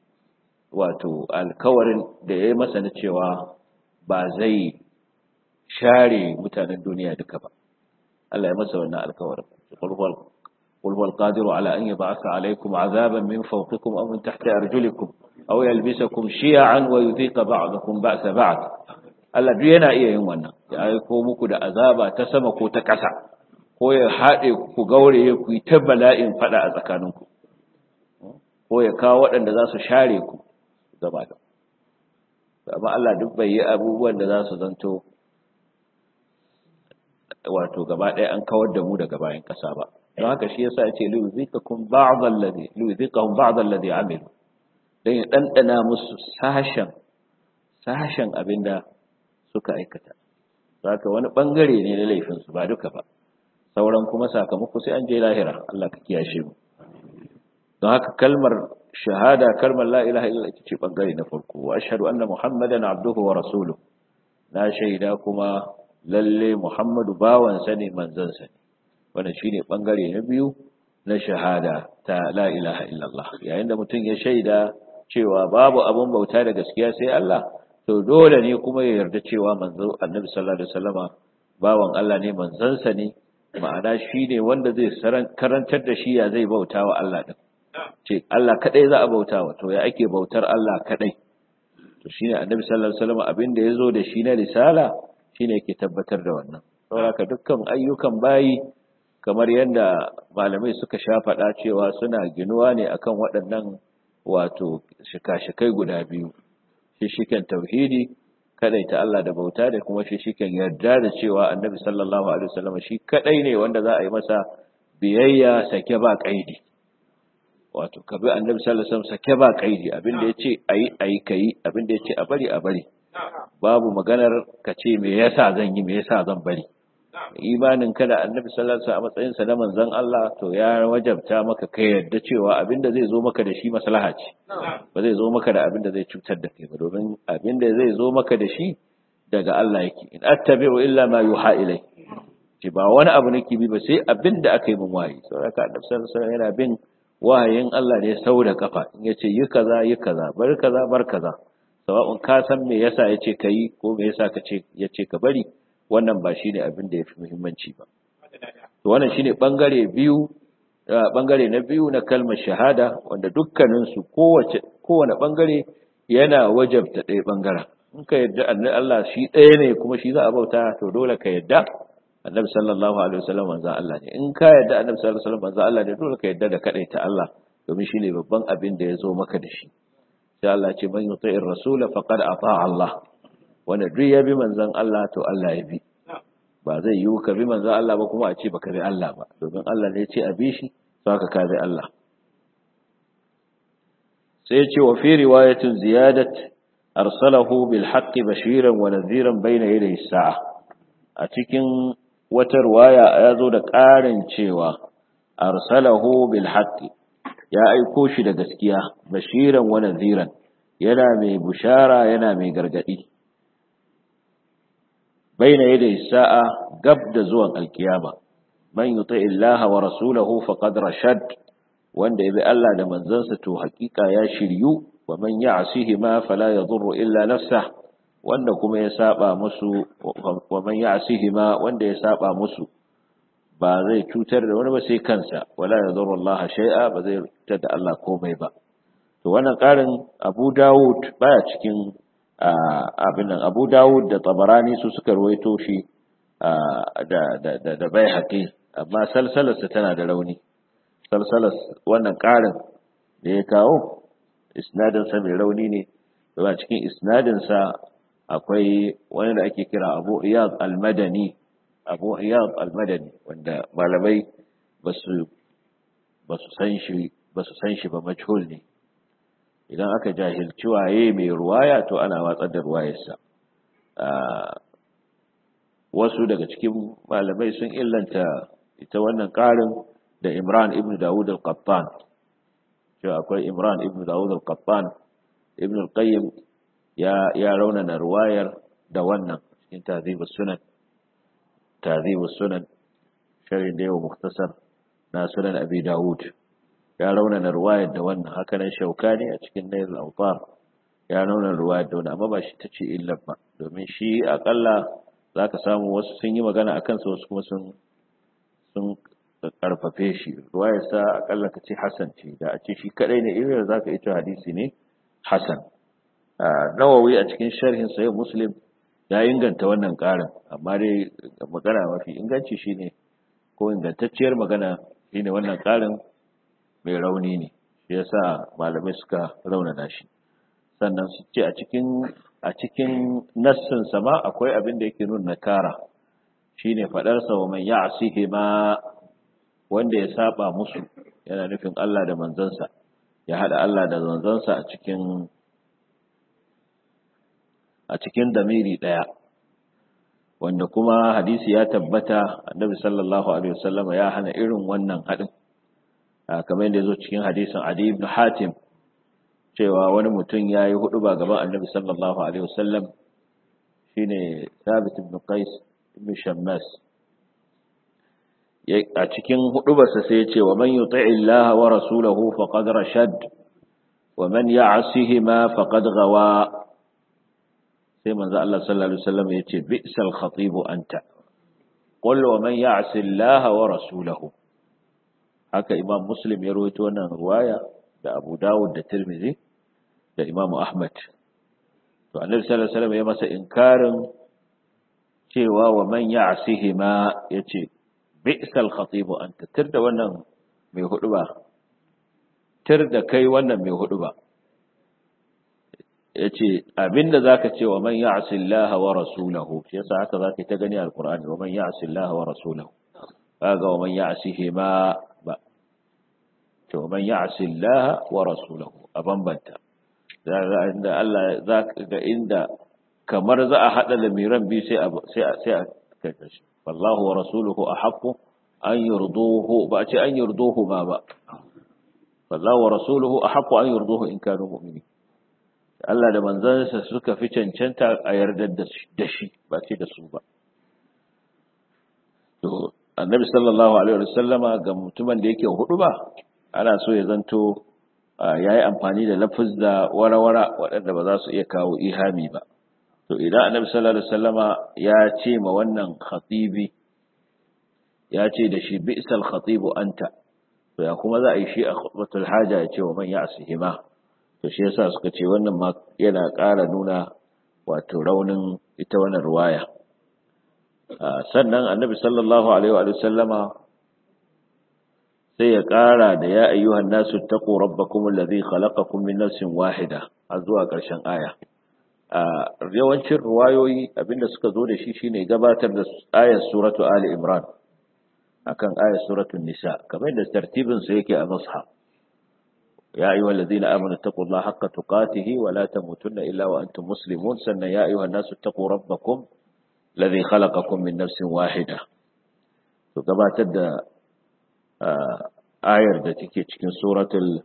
wato alkawarin da ya yi masa na cewa ba zai share mutanen duniya duka ba Allah ya masa wannan alkawarin قل هو القادر على أن يبعث عليكم عذابا من فوقكم أو من تحت أرجلكم أو يلبسكم شيعا ويذيق بعضكم بأس بعض Allah duk yana iya yin wannan ya aiko muku da azaba ta sama ko ta ƙasa ko ya haɗe ku gaure ku yi ta bala'in faɗa a tsakaninku ko ya kawo waɗanda za su share ku gaba da amma Allah duk bai yi abubuwan da za su zanto wato gaba ɗaya an kawar da mu daga bayan ƙasa ba don haka shi yasa ya ce liyuzikakum ba'd alladhi liyuzikahum ba'd alladhi amilu dan ya dandana musu sashen sashen abinda suka aikata zaka wani bangare ne na laifin su ba duka ba sauran kuma sakamako sai an je lahira Allah ka kiyashe mu don haka kalmar shahada kalmar la ilaha illallah ita ce bangare na farko wa ashhadu anna muhammadan abduhu wa rasuluhu na shaida kuma lalle muhammadu bawansa ne manzansa ne wannan shine bangare na biyu na shahada ta la ilaha illallah yayin da mutum ya shaida cewa babu abun bauta da gaskiya sai Allah to dole ne kuma ya yarda cewa manzo annabi sallallahu alaihi wasallama bawan Allah ne manzansa ne ma'ana shine wanda zai karantar da shi ya zai bauta wa Allah din ce Allah kadai za a bauta wa to ya ake bautar Allah kadai to shine annabi sallallahu alaihi wasallama abin da yazo da shi na risala shine yake tabbatar da wannan saboda dukkan ayyukan bayi kamar yadda malamai suka sha faɗa cewa suna ginuwa ne akan waɗannan wato shika-shikai guda biyu shishiken tauhidi kadai ta Allah da bauta da kuma shishiken yarda da cewa annabi sallallahu alaihi wasallam shi kadai ne wanda za a yi masa biyayya sake ba kaidi wato ka bi annabi sallallahu alaihi wasallam sake ba kaidi abin da yace ayi ayi kai abin da yace a bari a bari babu maganar ka ce me yasa zan yi me yasa zan bari imanin ka da annabi sallallahu alaihi wasallam a matsayin sa na manzon Allah to ya wajabta maka ka yarda cewa abinda zai zo maka da shi maslaha ce ba zai zo maka da abinda zai cutar da kai ba domin abinda zai zo maka da shi daga Allah yake in attabi'u illa ma yuha ilai ce ba wani abu nake bi ba sai abinda aka yi min wahayi saboda annabi sallallahu alaihi wasallam yana bin wahayin Allah ne sau da kafa in yace yi kaza yi kaza bar kaza bar kaza sawa'un ka san me yasa yace kai ko me yasa ka ce yace ka bari wannan ba shine abin da yafi muhimmanci ba to wannan shine bangare biyu bangare na biyu na kalmar shahada wanda dukkanin su kowace kowane bangare yana wajabta ɗaya bangaren in ka yadda annabi Allah shi ɗaya ne kuma shi za a bauta to dole ka yadda annabi sallallahu alaihi wasallam manzo Allah ne in ka yadda annabi sallallahu alaihi wasallam manzo Allah ne dole ka yadda da ta Allah domin shine babban abin da ya zo maka da shi sai Allah ce man yuti'ir rasula faqad ata Allah wanda duk ya bi manzon Allah to Allah ya bi ba zai yi ka bi manzon Allah ba kuma a ce baka bi Allah ba domin Allah ne ya ce a bi shi saka ka bi Allah sai ya ce wa fi riwayatin ziyadat arsalahu bil haqqi bashiran wa nadhiran bayna yaday sa'a a cikin wata riwaya ya zo da ƙarin cewa arsalahu bil haqqi ya aiko shi da gaskiya bashiran wa nadhiran yana mai bushara yana mai gargadi baina yaday sa'a gab da zuwan alkiyama man yuti illaha wa rasulahu faqad rashad wanda yabi Allah da manzansa to hakika ya shiryu wa man ya'sihi ma fala yadurru illa nafsah wanda kuma ya saba musu wa man ya'sihi ma wanda ya saba musu ba zai cutar da wani ba sai kansa wala yadurru Allah shay'a ba zai cutar da Allah komai ba to wannan karin Abu Dawud baya cikin abin nan Abu Dawud da Tabarani su suka ruwaito shi da da da da Baihaqi amma salsalarsa tana da rauni salsalar wannan karin da ya kawo isnadin sa mai rauni ne da cikin isnadin sa akwai wani da ake kira Abu Iyad al-Madani Abu Iyad al-Madani wanda malamai basu basu san shi basu san shi ba majhul ne idan aka jahilci waye mai ruwaya to ana watsar da ruwayarsa wasu daga cikin malamai sun illanta ita wannan ƙarin da Imran ibn Dawud al-Qattan cewa akwai Imran ibn Dawud al-Qattan ibn al-Qayyim ya ya raunana ruwayar da wannan cikin Tahdhib sunan Tahdhib sunan sharhin da yawa muktasar na sunan Abi Dawud ya raunana ruwayar da wannan haka nan Shaukani a cikin Nail al-Awtar ya raunana ruwayar da wannan amma ba shi tace illar ba domin shi akalla zaka samu wasu sun yi magana akan sa wasu kuma sun sun karfafe shi ruwayar sa akalla kace hasan ce da a ce shi kadai ne irin zaka ita hadisi ne hasan nawawi a cikin sharhin sahih muslim ya inganta wannan karin amma dai magana mafi inganci shine ko ingantacciyar magana shine wannan karin mai rauni ne shi yasa malamai suka raunana shi sannan su ce a cikin a cikin nassin sama akwai abin da yake nuna nakara shine fadar sa wa man ya'sihi ma wanda ya saba musu yana nufin Allah da manzansa ya hada Allah da manzansa a cikin a cikin damiri daya wanda kuma hadisi ya tabbata annabi sallallahu alaihi wasallam ya hana irin wannan hadin kamar yadda yazo cikin hadisin Adi ibn Hatim cewa wani mutum yayi hudu ba gaban annabi sallallahu alaihi wasallam shine Thabit ibn Qais ibn Shammas a cikin hudubarsa sai ya ce wa man yuti'i Allah wa rasulahu faqad rashad wa man ya'sihima faqad gawa sai manzo Allah sallallahu alaihi wasallam ya ce bi'sal khatib anta qul wa man ya'si Allah wa rasulahu haka Imam Muslim ya rawaito wannan riwaya da Abu Dawud da Tirmidhi da Imam Ahmad to Annabi sallallahu alaihi wasallam ya masa inkarin cewa wa man ya'sihima yace bi'sal khatib anta tirda wannan mai hudu ba tirda kai wannan mai hudu ba yace abinda zaka ce wa man ya'si Allah wa rasulahu shi yasa haka zaka ta gani alqur'ani wa man ya'si Allah wa rasulahu kaga wa man ya'sihi ma ba to man ya'si Allah wa rasulahu a bambanta zaka inda Allah zaka ga inda kamar za a hada lamiran bi sai sai sai a kai shi wallahu wa rasuluhu ahaqqu an yurduhu ba ce an yurduhu ma ba wallahu wa rasuluhu ahaqqu an yurduhu in kanu mu'minin Allah da manzansa suka fi cancanta a yarda da shi ba ce da su ba. To, annabi sallallahu Alaihi wasallama ga mutumin da yake hudu ba, ana so ya zanto ya yi amfani da lafuzza wara-wara waɗanda ba za su iya kawo ihami ba. To, idan annabi sallallahu Alaihi wasallama ya ce ma wannan khatibi, ya ce da shi bi'sal khatibu anta, to ya kuma za a yi shi a khutbatul haja ya ce wa man ya asihima. to shi yasa suka ce wannan ma yana ƙara nuna wato raunin ita wannan ruwaya sannan annabi sallallahu alaihi wa sallama sai ya ƙara da ya ayyuhan nasu taqu rabbakum alladhi khalaqakum min nafsin wahida har zuwa ƙarshen aya a yawancin ruwayoyi abinda suka zo da shi shine gabatar da ayar suratu ali imran akan ayar suratul nisa kamar da tartibin su yake a mushaf يا أيها الذين آمنوا اتقوا الله حق تقاته ولا تموتن إلا وأنتم مسلمون سنة يا أيها الناس اتقوا ربكم الذي خلقكم من نفس واحدة فكما تدى ayar da take cikin suratul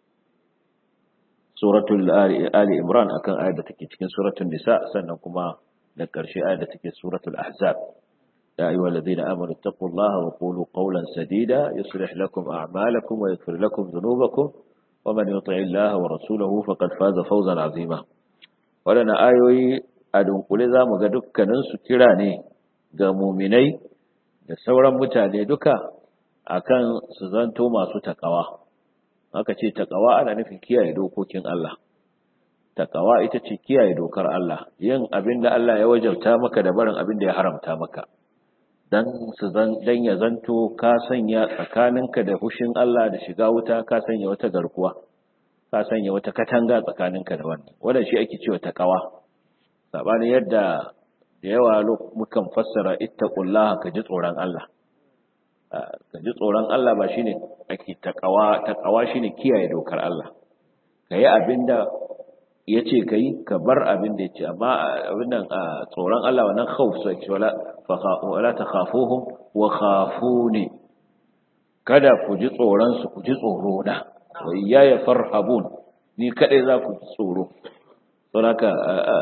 suratul ali imran akan ayar da take cikin suratul nisa sannan kuma da ƙarshe ayar da take suratul ahzab يا أيها الذين آمنوا اتقوا الله وقولوا قولا سديدا يصلح لكم أعمالكم ويغفر لكم ذنوبكم ومن يطع الله ورسوله فقد فاز فوزا عظيما ولنا آيوي أدن قل ذا مغدك ننسو كراني ga muminai da sauran mutane duka akan su zanto masu takawa aka ce takawa ana nufin kiyaye dokokin Allah takawa ita ce kiyaye dokar Allah yin abin da Allah ya wajabta maka da barin abin da ya haramta maka dan su zan dan ya zanto ka sanya tsakaninka da hushin Allah da shiga wuta ka sanya wata garkuwa ka sanya wata katanga tsakaninka da wannan wannan shi ake cewa takawa sabanin yadda da yawa mukan fassara ittaqullaha ka ji tsoron Allah ka ji tsoron Allah ba shine ake takawa takawa shine kiyaye dokar Allah kayi abinda yace kai ka bar abin da yace amma abin nan tsoron Allah wannan khauf sai wala wala takhafuhum wa khafuni kada ku ji tsoron su ku ji tsoro na wa iyaya farhabun ni kadai za ku ji tsoro saboda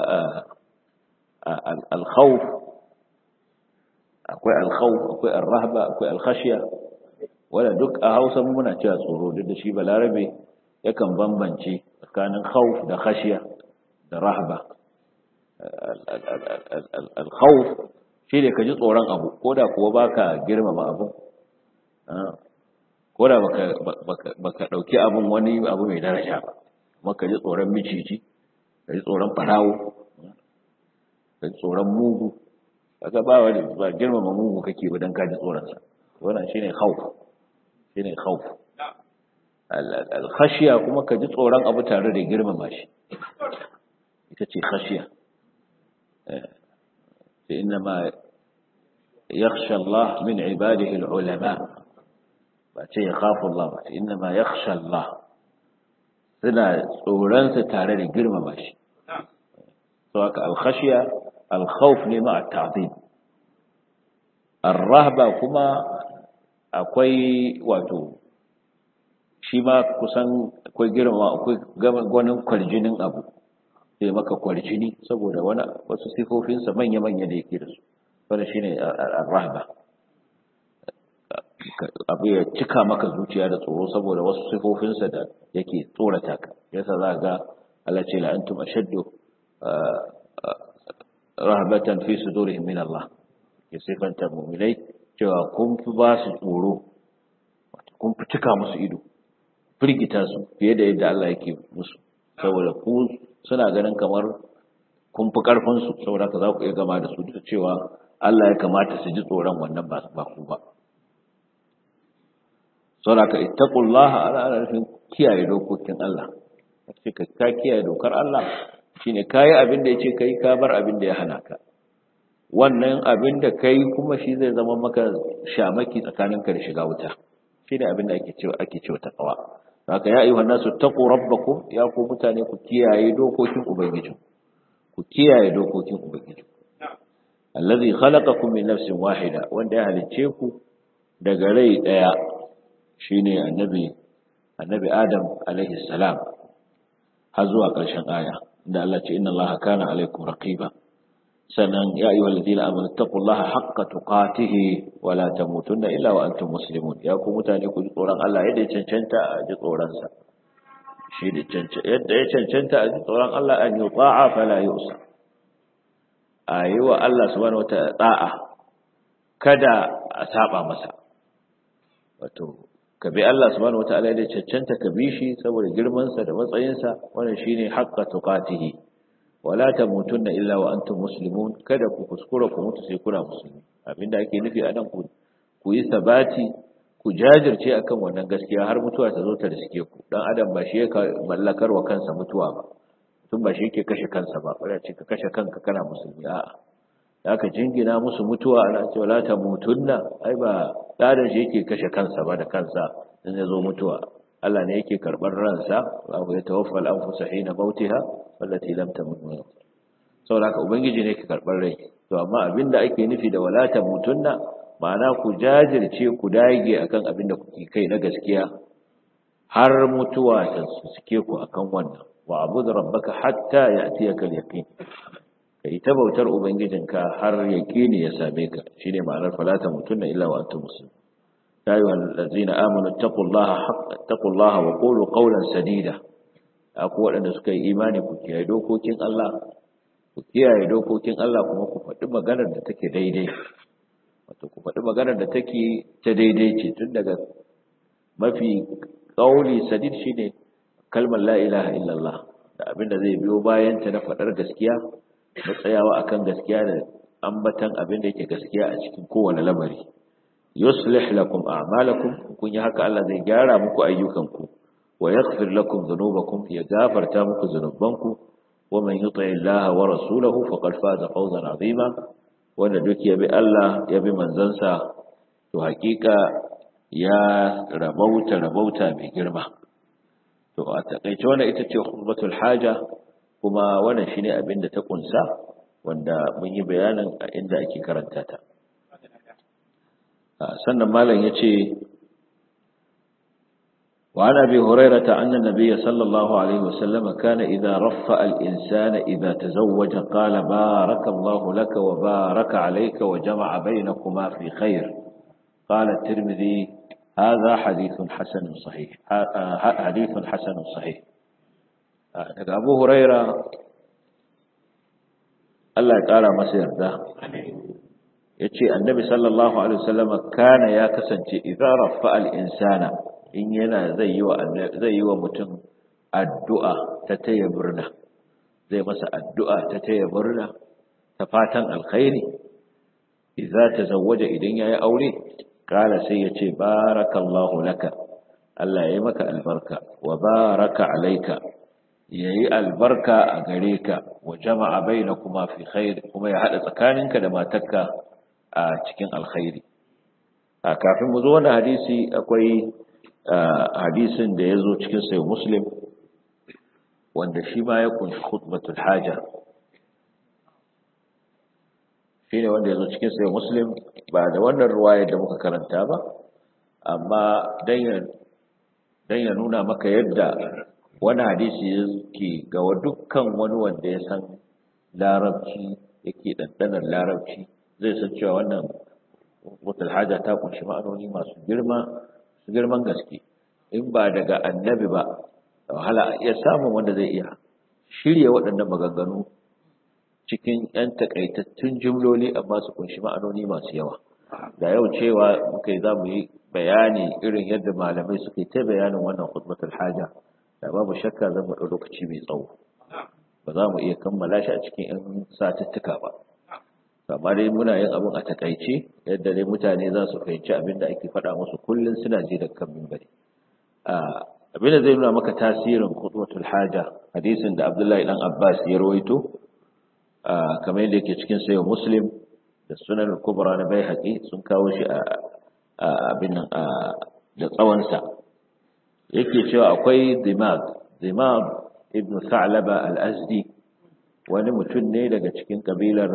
al-khawf akwai al-khawf akwai ar-rahba akwai al-khashya wala duk a Hausa muna cewa tsoro duk da shi balarabe yakan bambance tsakanin khawf da khashya da rahba al-khawf shi ne ka ji tsoron abu ko da kuwa baka girmama abu ko da baka dauki abun wani abu mai daraja ba maka ji tsoron miciji ka ji tsoron farawo ka ji tsoron mugu kaga ba wani ba girmama mugu kake ba dan ka ji tsoron sa wannan shine khawf shine khawf al khashiya kuma ka ji tsoron abu tare da girmama shi ita ce khashiya إنما يخشى الله من عباده العلماء بأتي يخاف الله إنما يخشى الله سنة سوران ستارة لقرم ماشي سواء الخشية الخوف مع التعظيم الرهبة كما akwai wato shi ma kusan akwai girma akwai gwanin kwarjinin abu sai maka kwarjini saboda wani wasu sifofinsa manya-manya da yake da su wanda shi ne rahba abu ya cika maka zuciya da tsoro saboda wasu sifofinsa da yake tsorata ka yasa za ga Allah ce la antum ashaddu rahbatan fi sudurihim min Allah ya sifanta mu'minai cewa kun fi ba su tsoro kun fi cika musu ido firgita su fiye da yadda Allah yake musu saboda ku suna ganin kamar kun fi ƙarfinsu saboda ka za ku iya gama da su da cewa Allah ya kamata su ji tsoron wannan ba ku ba. Saboda ka ittaqullah ana ana nufin kiyaye dokokin Allah. Sai ka ka kiyaye dokar Allah shine kai abin da yace kai ka bar abin da ya hana ka. Wannan abin da kai kuma shi zai zama maka shamaki tsakaninka da shiga wuta. Shine abin da ake cewa ake cewa taqwa. Haka ya ayyuhan nasu taqu rabbakum ya ku mutane ku kiyaye dokokin ubangiji. Ku kiyaye dokokin ubangiji. Allazi khalaqakum min nafsin wahida wanda ya halicce ku daga rai daya shine annabi annabi Adam alaihi salam har zuwa ƙarshen aya inda Allah ce inna Allaha kana alaikum raqiba sannan ya ayyuhal ladina amanu taqullaha haqqa tuqatih wa la tamutunna illa wa antum muslimun ya ku mutane ku ji tsoron Allah yadda ya cancanta a ji tsoron sa shi da cancanta yadda ya cancanta a ji tsoron Allah an yuta'a fala yusa a yi wa Allah subhanahu wata da'a kada a saba masa wato ka bi Allah subhanahu wataala da cancanta ka bi shi saboda girman sa da matsayin sa wannan shine haqqa tuqatihi wala tamutunna illa wa antum muslimun kada ku kuskura ku mutu sai kuna musulmi abinda ake nufi a nan ku ku yi sabati ku jajirce akan wannan gaskiya har mutuwa ta zo ta riske ku dan adam ba shi ya mallakar wa kansa mutuwa ba tun ba shi yake kashe kansa ba wanda ce ka kashe kanka kana musulmi a'a aka jingina musu mutuwa ana cewa la tamutunna ai ba dadan shi yake kashe kansa ba da kansa in ya zo mutuwa Allah ne yake karɓar ransa wa ya tawaffa al-anfusa hina mautiha wallati lam tamut min saboda haka ubangiji ne yake karɓar rai to amma abinda ake nufi da wala tamutunna ma'ana ku jajirce ku dage akan abin da kuke kai na gaskiya har mutuwa ta suke ku akan wannan wa abudu rabbaka hatta ya'tiyaka al-yaqin kai ta bautar ubangijinka har yaqini ya same ka shine ma'anar falata mutunna illa wa antum muslimun ya ayyuhal ladzina amanu taqullaha haqqa taqullaha wa qulu qawlan sadida aku waɗanda suka yi imani ku kiyaye dokokin Allah ku kiyaye dokokin Allah kuma ku faɗi maganar da take daidai wato ku faɗi maganar da take ta daidai ce tun daga mafi ƙauli sadid shine kalmar la ilaha illallah da abin da zai biyo bayan ta na faɗar gaskiya da tsayawa akan gaskiya da ambatan abin da yake gaskiya a cikin kowane lamari yuslih lakum a'malakum kun yi haka Allah zai gyara muku ayyukanku wa yaghfir lakum dhunubakum ya gafarta muku zunubanku wa man yuti Allah wa rasulahu faqad faza fawzan azima wanda duk ya bi Allah ya bi manzansa to hakika ya rabauta rabauta mai girma to a takaice wannan ita ce khutbatul haja kuma wannan shine abin da ta kunsa wanda mun yi bayanin a inda ake karanta ta sannan malam yace وعن أبي هريرة أن النبي صلى الله عليه وسلم كان إذا رفأ الإنسان إذا تزوج قال بارك الله لك وبارك عليك وجمع بينكما في خير قال الترمذي هذا حديث حسن صحيح حديث حسن صحيح أبو هريرة الله تعالى مسير ده يتشي النبي صلى الله عليه وسلم كان يا كسنتي إذا رفأ الإنسان in yana zai yi wa zai yi wa mutum addu'a ta taya murna zai masa addu'a ta taya murna ta fatan alkhairi idza tazawwaja idan yayi aure kala sai yace barakallahu laka Allah yayi maka albarka wa baraka alayka yayi albarka a gare ka wa jama'a bainakuma fi khair kuma ya hada tsakaninka da matarka a cikin alkhairi a kafin mu zo wannan hadisi akwai hadisin da ya zo cikin sayo muslim wanda shi ma ya kunshi khutbatul haja shi ne wanda ya zo cikin sayo muslim ba da wannan ruwaya da muka karanta ba amma don ya nuna maka yadda wani hadisi yake ga dukkan wani wanda ya san larabci yake ɗanɗanar larabci zai san cewa wannan khutbatul haja ta kunshi ma'anoni masu girma girman gaske in ba daga annabi ba da wahala a iya samun wanda zai iya shirya waɗannan maganganu cikin ‘yan takaitattun jimloli amma su kunshi ma'anoni masu yawa da yau cewa muka yi za mu yi bayani irin yadda malamai suka yi ta bayanin wannan khutbatul haja da babu shakka zan ɗau lokaci mai tsawo ba za mu iya kammala shi a cikin ‘yan satuttuka ba amma dai muna yin abin a takaice yadda dai mutane za su fahimci abin da ake faɗa musu kullum suna ji da kan mimbari abin da zai nuna maka tasirin khutbatul haja hadisin da Abdullahi dan Abbas ya rawaito kamar yadda yake cikin sayo Muslim da Sunan Kubra na Baihaqi sun kawo shi a abin nan da tsawon sa yake cewa akwai Dimag Dimag ibn Sa'laba al-Azdi wani mutum ne daga cikin kabilar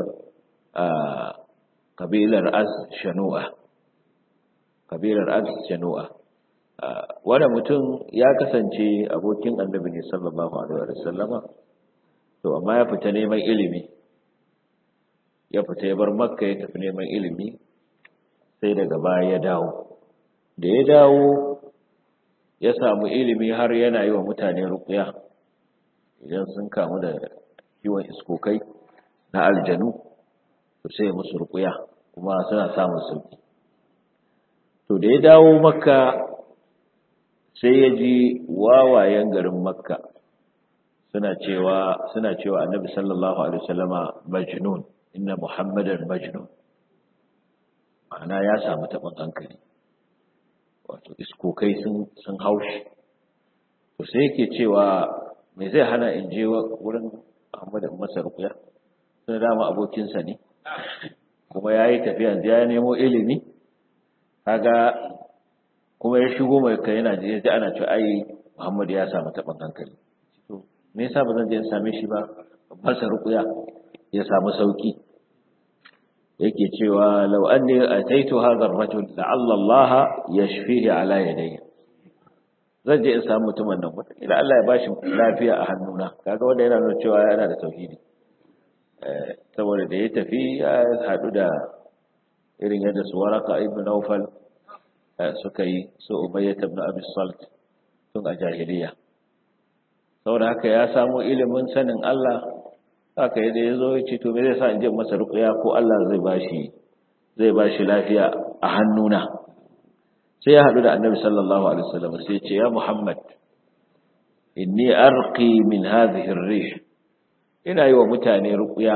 kabilar az shanu'a kabilar az shanu'a wani mutum ya kasance abokin annabi ne sallallahu alaihi wa sallama to amma ya fita neman ilimi ya fita ya bar makka ya tafi neman ilimi sai daga baya ya dawo da ya dawo ya samu ilimi har yana yi wa mutane ruqya idan sun kamu da kiwon iskokai na aljanu to sai musu rukuya kuma suna samun sauki to da ya dawo makka sai ya ji wawayen garin makka suna cewa suna cewa annabi sallallahu alaihi wasallama majnun inna muhammadan majnun ma'ana ya samu taɓin hankali wato iskokai sun sun haushi to sai yake cewa me zai hana in je wurin Muhammad masa rukuya sai dama abokinsa ne kuma ya yi tafiya ya nemo ilimi kaga kuma ya shigo mai kai yana ji ana cewa ai Muhammad ya samu taɓin hankali to me yasa ba zan je in same shi ba masa rukuya ya samu sauki yake cewa law anni ataitu hadha ar-rajul la'alla Allah yashfihi ala yadayya zan je in samu mutumin nan wata ila Allah ya bashi lafiya a hannuna kaga wanda yana nuna cewa yana da tauhidi saboda da ya tafi ya hadu da irin yadda su waraka ibn Nawfal suka yi su Umayyah ibn Abi Salt tun a jahiliya saboda haka ya samu ilimin sanin Allah haka yadda ya zo ya ce to me zai sa in je masa ruqya ko Allah zai bashi zai bashi lafiya a hannuna sai ya haɗu da annabi sallallahu alaihi wasallam sai ce ya muhammad inni arqi min hadhihi ar-rih ina yi wa mutane ruqya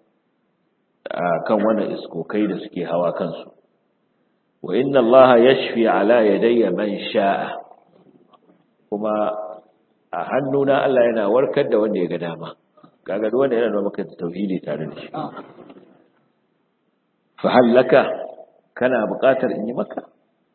kan wannan iskokai da suke hawa kansu wa inna allaha yashfi ala yadayya man sha'a kuma a hannuna Allah yana warkar da wanda ya ga dama kaga duk wanda yana da maka tauhidi tare da shi fa hallaka kana buƙatar in yi maka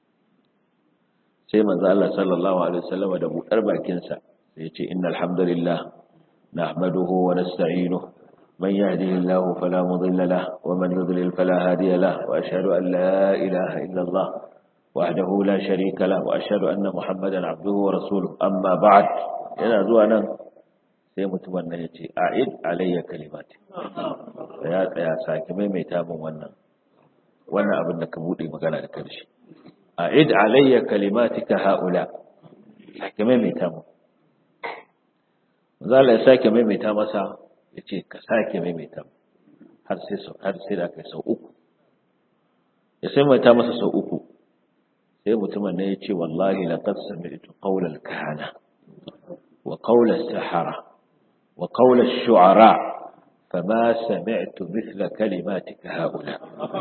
sai manzo Allah sallallahu alaihi wasallam da budar bakin sa sai ya ce innal hamdalillah nahmaduhu wa nasta'inuhu man yahdihillahu fala mudilla lahu wa man yudlil fala hadiya lahu wa ashhadu an la ilaha illa Allah wahdahu la sharika lahu wa ashhadu anna muhammadan abduhu wa rasuluhu amma ba'd yana zuwa nan sai mutumin nan ya ce a'id alayya kalimati ya tsaya sake maimaita min wannan wannan abin da ka bude magana da karshe a'id alayya kalimatika haula sake maimaita mu zalla ya sake maimaita masa yace ka sake maimaita mu har sai sau har sai da kai sau uku ya sai maimaita masa sau uku sai mutumin ne yace wallahi laqad sami'tu qawla al-kahana wa qawla as-sahara wa qawla ash-shu'ara فما سمعت مثل كلماتك هؤلاء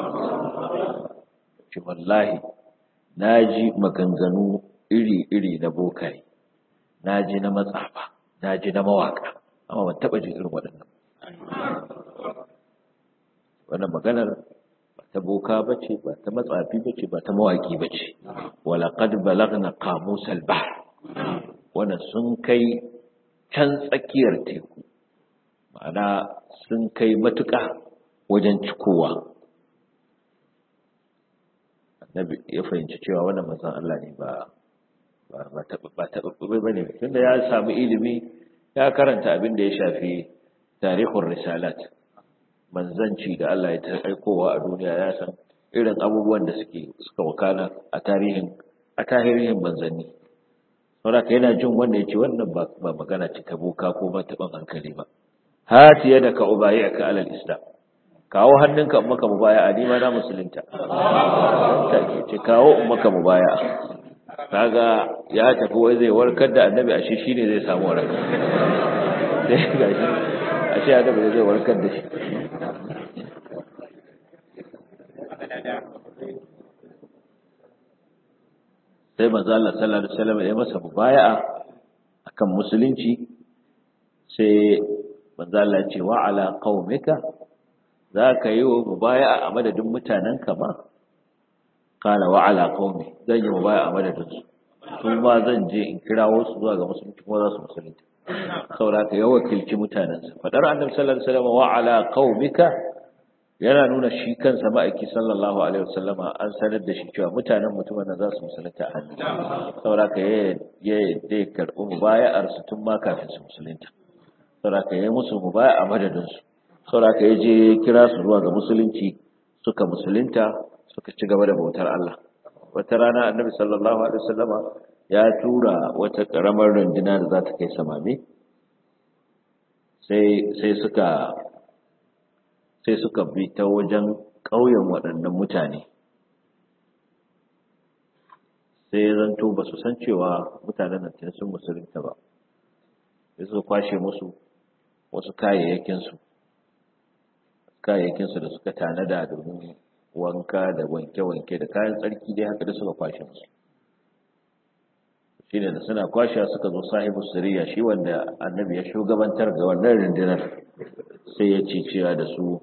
والله na ji maganganu iri-iri na bokai na ji na matsafa na ji na mawaka amma ban taɓa jin irin waɗannan wannan maganar ba ta boka ba ce ba ta matsafi ba ce ba ta mawaki ba ce walaƙad balagna qamusal bahr wannan sun kai can tsakiyar teku ma'ana sun kai matuƙa wajen cikowa annabi ya fahimci cewa wannan manzon Allah ne ba ba taɓaɓɓe ba ne tunda ya samu ilimi ya karanta abin da ya shafi tarihin risalat manzanci da Allah ya ta aikowa a duniya ya san irin abubuwan da suke suka wakana a tarihin a tarihin manzanni saboda yana jin wanda ya ce wannan ba magana ce ta boka ko ba taɓan hankali ba hati yadda ka ubayi ka alal islam kawo hannunka in maka mubaya ni ma na musulunta ce kawo in maka mubaya kaga ya tafi wai zai warkar da annabi ashe shine zai samu waraka sai gashi ashe annabi zai warkar da shi sai manzo Allah sallallahu alaihi wasallam ya masa mubaya'a akan musulunci sai manzo Allah ya ce wa ala qaumika za ka yi wa mubaya a madadin mutanenka ma kala wa ala qaumi zan yi mubaya a madadin su su ma zan je in kirawo su zuwa ga musulunci kuma za su musulunta saboda ka yi wakilci mutanensa fadar annabi sallallahu alaihi wasallam wa ala qaumika yana nuna shi kansa ma'aiki sallallahu alaihi wasallam an sanar da shi cewa mutanen mutumin nan za su musulunta a hannu saboda ka ya ya karɓi mubaya'ar su tun ma kafin su musulunta saboda ka yi musu mubaya a madadin su saboda ya je kira su zuwa ga musulunci suka musulunta suka ci gaba da bautar Allah wata rana annabi sallallahu alaihi wasallama ya tura wata karamar runduna da za ta kai samame sai sai suka sai suka bi ta wajen ƙauyen waɗannan mutane sai zanto ba su san cewa mutanen nan sun musulunta ba sai suka kwashe musu wasu kayayyakinsu kayayyakinsu da suka tanada domin wanka da wanke-wanke da kayan tsarki dai haka da suka kwashe musu shi ne da suna kwashe suka zo sahibu siriya shi wanda annabi ya shugabantar ga wannan rundunar sai ya ce cewa da su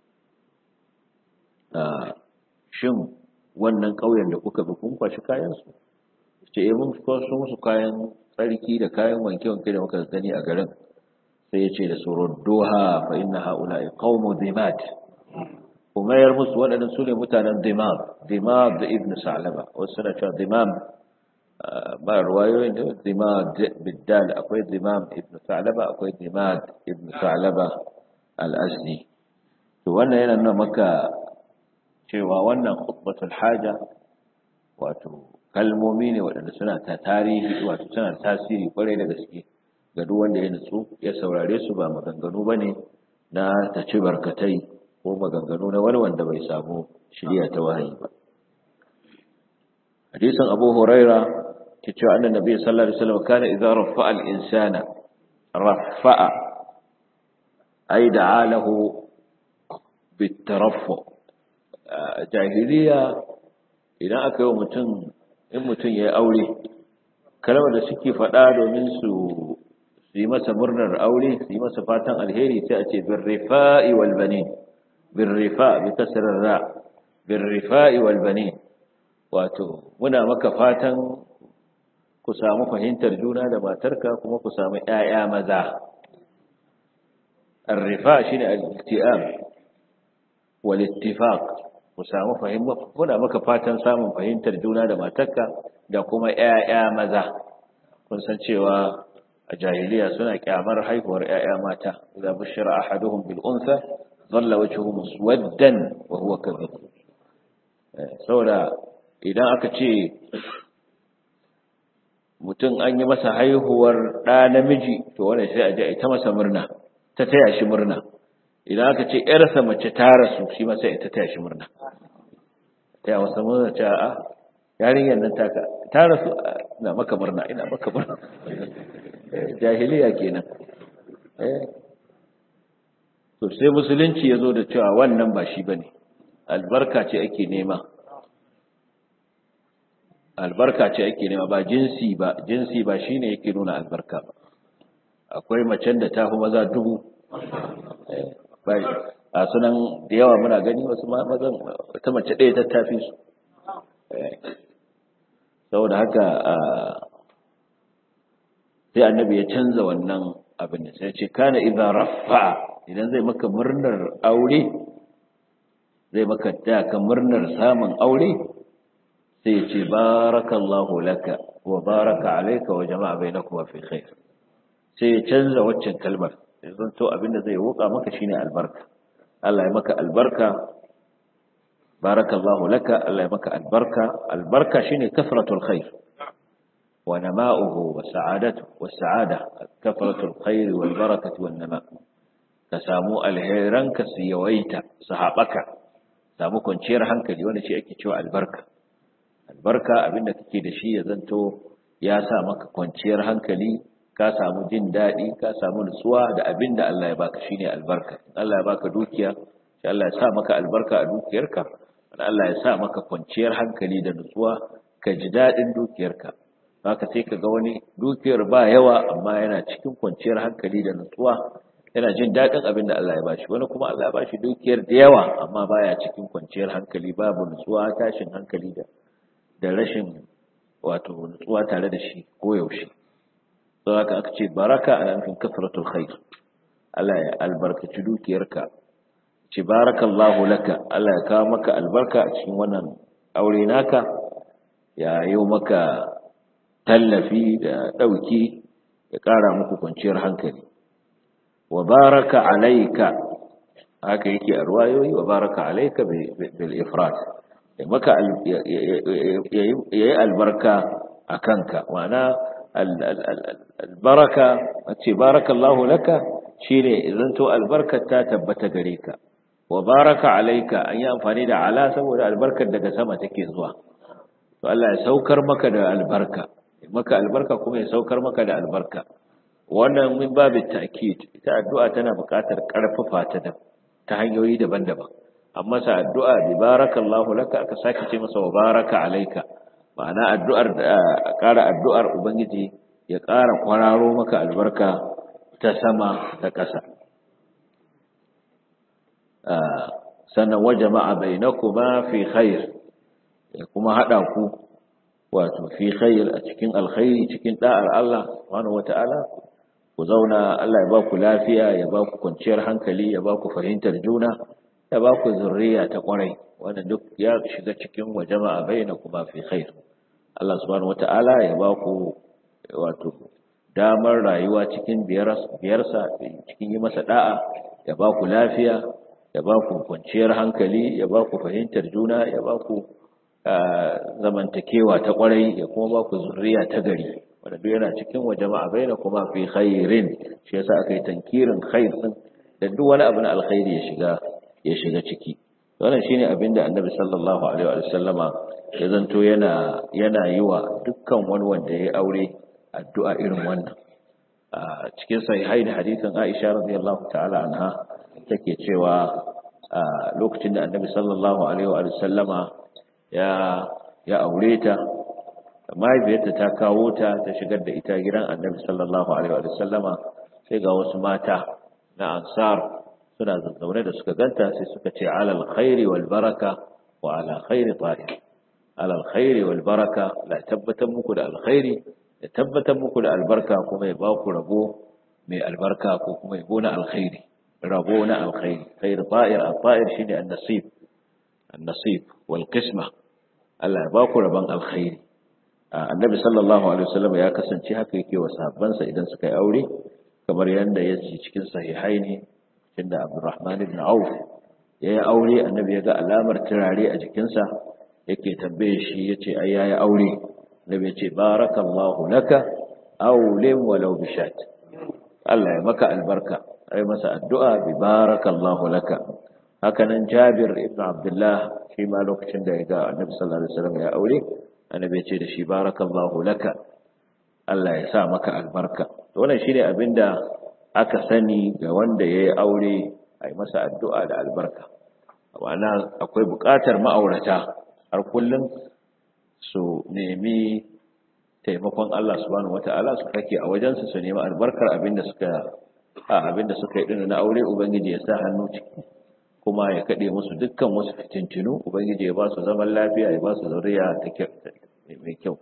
shin wannan ƙauyen da kuka bi kun kwashi kayansu ce eh mun kwaso musu kayan tsarki da kayan wanke-wanke da muka gani a garin sai ya ce da su rudduha fa inna haula'i qaumu dhimat ku mayar musu waɗannan su ne mutanen dimam dimam da ibn sa'laba wasu suna cewa dimam ba ruwayoyin da dimam biddal akwai dimam ibn sa'laba akwai dimam ibn sa'laba al-asli to wannan yana nuna maka cewa wannan khutbatul haja wato kalmomi ne waɗanda suna ta tarihi wato suna tasiri kwarai da gaske ga duk wanda ya nutsu ya saurare su ba maganganu bane na ta ci barkatai ko maganganu na wani wanda bai samu shirya ta wahayi ba hadisin abu huraira ke cewa annan nabi sallallahu alaihi wasallam kana idza rafa'a al-insana rafa'a ay da'a lahu bitaraffu jahiliya idan aka yi mutum in mutum ya yi aure kalmar da suke faɗa domin su su yi masa murnar aure su yi masa fatan alheri sai a ce birrifa'i wal banin birrifa bi kasrar ra birrifa'i wal banin wato muna maka fatan ku samu fahimtar juna da matarka kuma ku samu ƴaƴa maza arrifa shine al-ittiam wal ittifaq ku samu fahimta muna maka fatan samun fahimtar juna da matarka da kuma ƴaƴa maza kun san cewa a jahiliya suna kyamar haihuwar ƴaƴa mata idza bushira ahaduhum bil unsa dhalla wajhuhu muswaddan wa huwa kadhib saboda idan aka ce mutum an yi masa haihuwar ɗa namiji to wannan sai a je a ta masa murna ta taya shi murna idan aka ce ƴarsa mace ta rasu shi ma sai ta taya shi murna taya masa murna ta a yarinyar nan taka ta rasu ina maka murna ina maka murna jahiliya kenan to sai musulunci ya zo da cewa wannan ba shi bane albarka ce ake nema albarka ce ake nema ba jinsi ba jinsi ba shine yake nuna albarka ba akwai macen da ta fi maza dubu a sunan da yawa muna gani wasu mazan ta mace ɗaya ta tafi su saboda haka sai annabi ya canza wannan abin da sai ce kana idan rafa idan zai maka murnar aure zai maka ka murnar samun aure sai ya ce barakallahu laka wa baraka alayka wa jama'a bainakuma fi khair sai ya canza waccan kalmar yanzu to abinda zai roƙa maka shine albarka Allah ya maka albarka barakallahu laka Allah ya maka albarka albarka shine kasratul khair wa nama'uhu wa sa'adatu wa sa'ada kasratul khair wal barakatu wan nama ka samu alheranka su yawaita su haɓaka samu kwanciyar hankali wanda shi ake cewa albarka albarka abinda kake da shi ya zanto ya sa maka kwanciyar hankali ka samu jin daɗi ka samu nutsuwa da abin da Allah ya baka shine albarka Allah ya baka dukiya sai Allah ya sa maka albarka a dukiyarka Allah ya sa maka kwanciyar hankali da nutsuwa ka ji daɗin dukiyarka haka sai ka ga wani dukiyar ba yawa amma yana cikin kwanciyar hankali da nutsuwa yana jin daɗin abin da Allah ya bashi wani kuma Allah ya bashi dukiyar da yawa amma baya cikin kwanciyar hankali babu nutsuwa tashin hankali da da rashin wato nutsuwa tare da shi koyaushe don haka aka ce baraka ana nufin kasratul khair Allah ya albarkaci dukiyarka ce barakallahu laka Allah ya kawo maka albarka a cikin wannan aure naka ya yi maka tallafi da ɗauki ya ƙara muku kwanciyar hankali wa baraka alaika haka yake a ruwayoyi wa baraka alaika bil ifrat ya maka yayi albarka a kanka ma'ana albaraka ce barakallahu laka shine idan to albarkar ta tabbata gare ka wa baraka alaika an yi amfani da ala saboda albarkar daga sama take zuwa to Allah ya saukar maka da albarka maka albarka kuma ya saukar maka da albarka wannan min babu ta'kid ita addu'a tana buƙatar ƙarfafa ta da ta hanyoyi daban-daban amma sa addu'a bi barakallahu laka aka sake ce masa wa baraka alaika ma'ana addu'ar da ƙara addu'ar ubangiji ya ƙara kwararo maka albarka ta sama da ƙasa sannan wa jama'a bainakuma fi khair ya kuma hada ku wato fi khair a cikin alkhairi cikin da'ar Allah subhanahu wata'ala ku zauna Allah ya ba ku lafiya ya ba ku kwanciyar hankali ya ba ku fahimtar juna ya ba ku zurriya ta kwarai wanda duk ya shiga cikin wa jama'a bainakuma fi khair Allah subhanahu wata'ala ya ba ku wato damar rayuwa cikin biyarsa cikin yi masa da'a ya ba ku lafiya ya ba ku kwanciyar hankali ya ba ku fahimtar juna ya ba ku zamantakewa ta kwarai ya kuma ba ku zurriya ta gari wanda duk yana cikin wa jama'a bainakuma fi khairin shi yasa aka yi tankirin khair din da duk wani abu na alkhairi ya shiga ya shiga ciki wannan shine abin da annabi sallallahu alaihi wa sallama ya zanto yana yana yi wa dukkan wani wanda ya aure addu'a irin wannan a cikin sahihai da hadisin Aisha radiyallahu ta'ala anha take cewa lokacin da annabi sallallahu alaihi wa sallama ya ya aure ta mahaifiyarta ta kawo ta ta shigar da ita gidan annabi sallallahu alaihi wa sallama sai ga wasu mata na ansar suna zazzaune da suka ganta sai suka ce alal khairi wal baraka wa ala khairi ta'ir alal khairi wal baraka la tabbatar muku da alkhairi da tabbatar muku da albarka kuma ya ba ku rabo mai albarka ko kuma yabo na alkhairi rabo na alkhairi khair ta'ir al-ta'ir shine an-nasib an-nasib wal qisma Allah ya ba ku rabon alkhairi annabi sallallahu alaihi wasallam ya kasance haka yake wa sahabbansa idan suka yi aure kamar yadda ya ce cikin sahihai ne inda Abdurrahman ibn Auf ya yi aure annabi ya ga alamar turare a jikinsa yake tambaye shi ya ce ai yayi aure annabi ya ce barakallahu laka awlim walau bishat Allah ya maka albarka ai masa addu'a bi barakallahu laka hakanan Jabir ibn Abdullah shi ma lokacin da ya ga annabi sallallahu alaihi wasallam ya aure annabi ya ce da shi barakallahu laka Allah ya sa maka albarka wannan shine abinda aka sani ga wanda yayi aure ai masa addu'a da albarka ma'ana akwai buƙatar ma'aurata har kullum su nemi taimakon Allah subhanahu wata'ala su kake a wajensu su nemi albarkar abinda suka a abinda suka yi din na aure ubangiji ya sa hannu ciki kuma ya kade musu dukkan wasu fitintinu ubangiji ya ba su zaman lafiya ya ba su zuriya mai kyau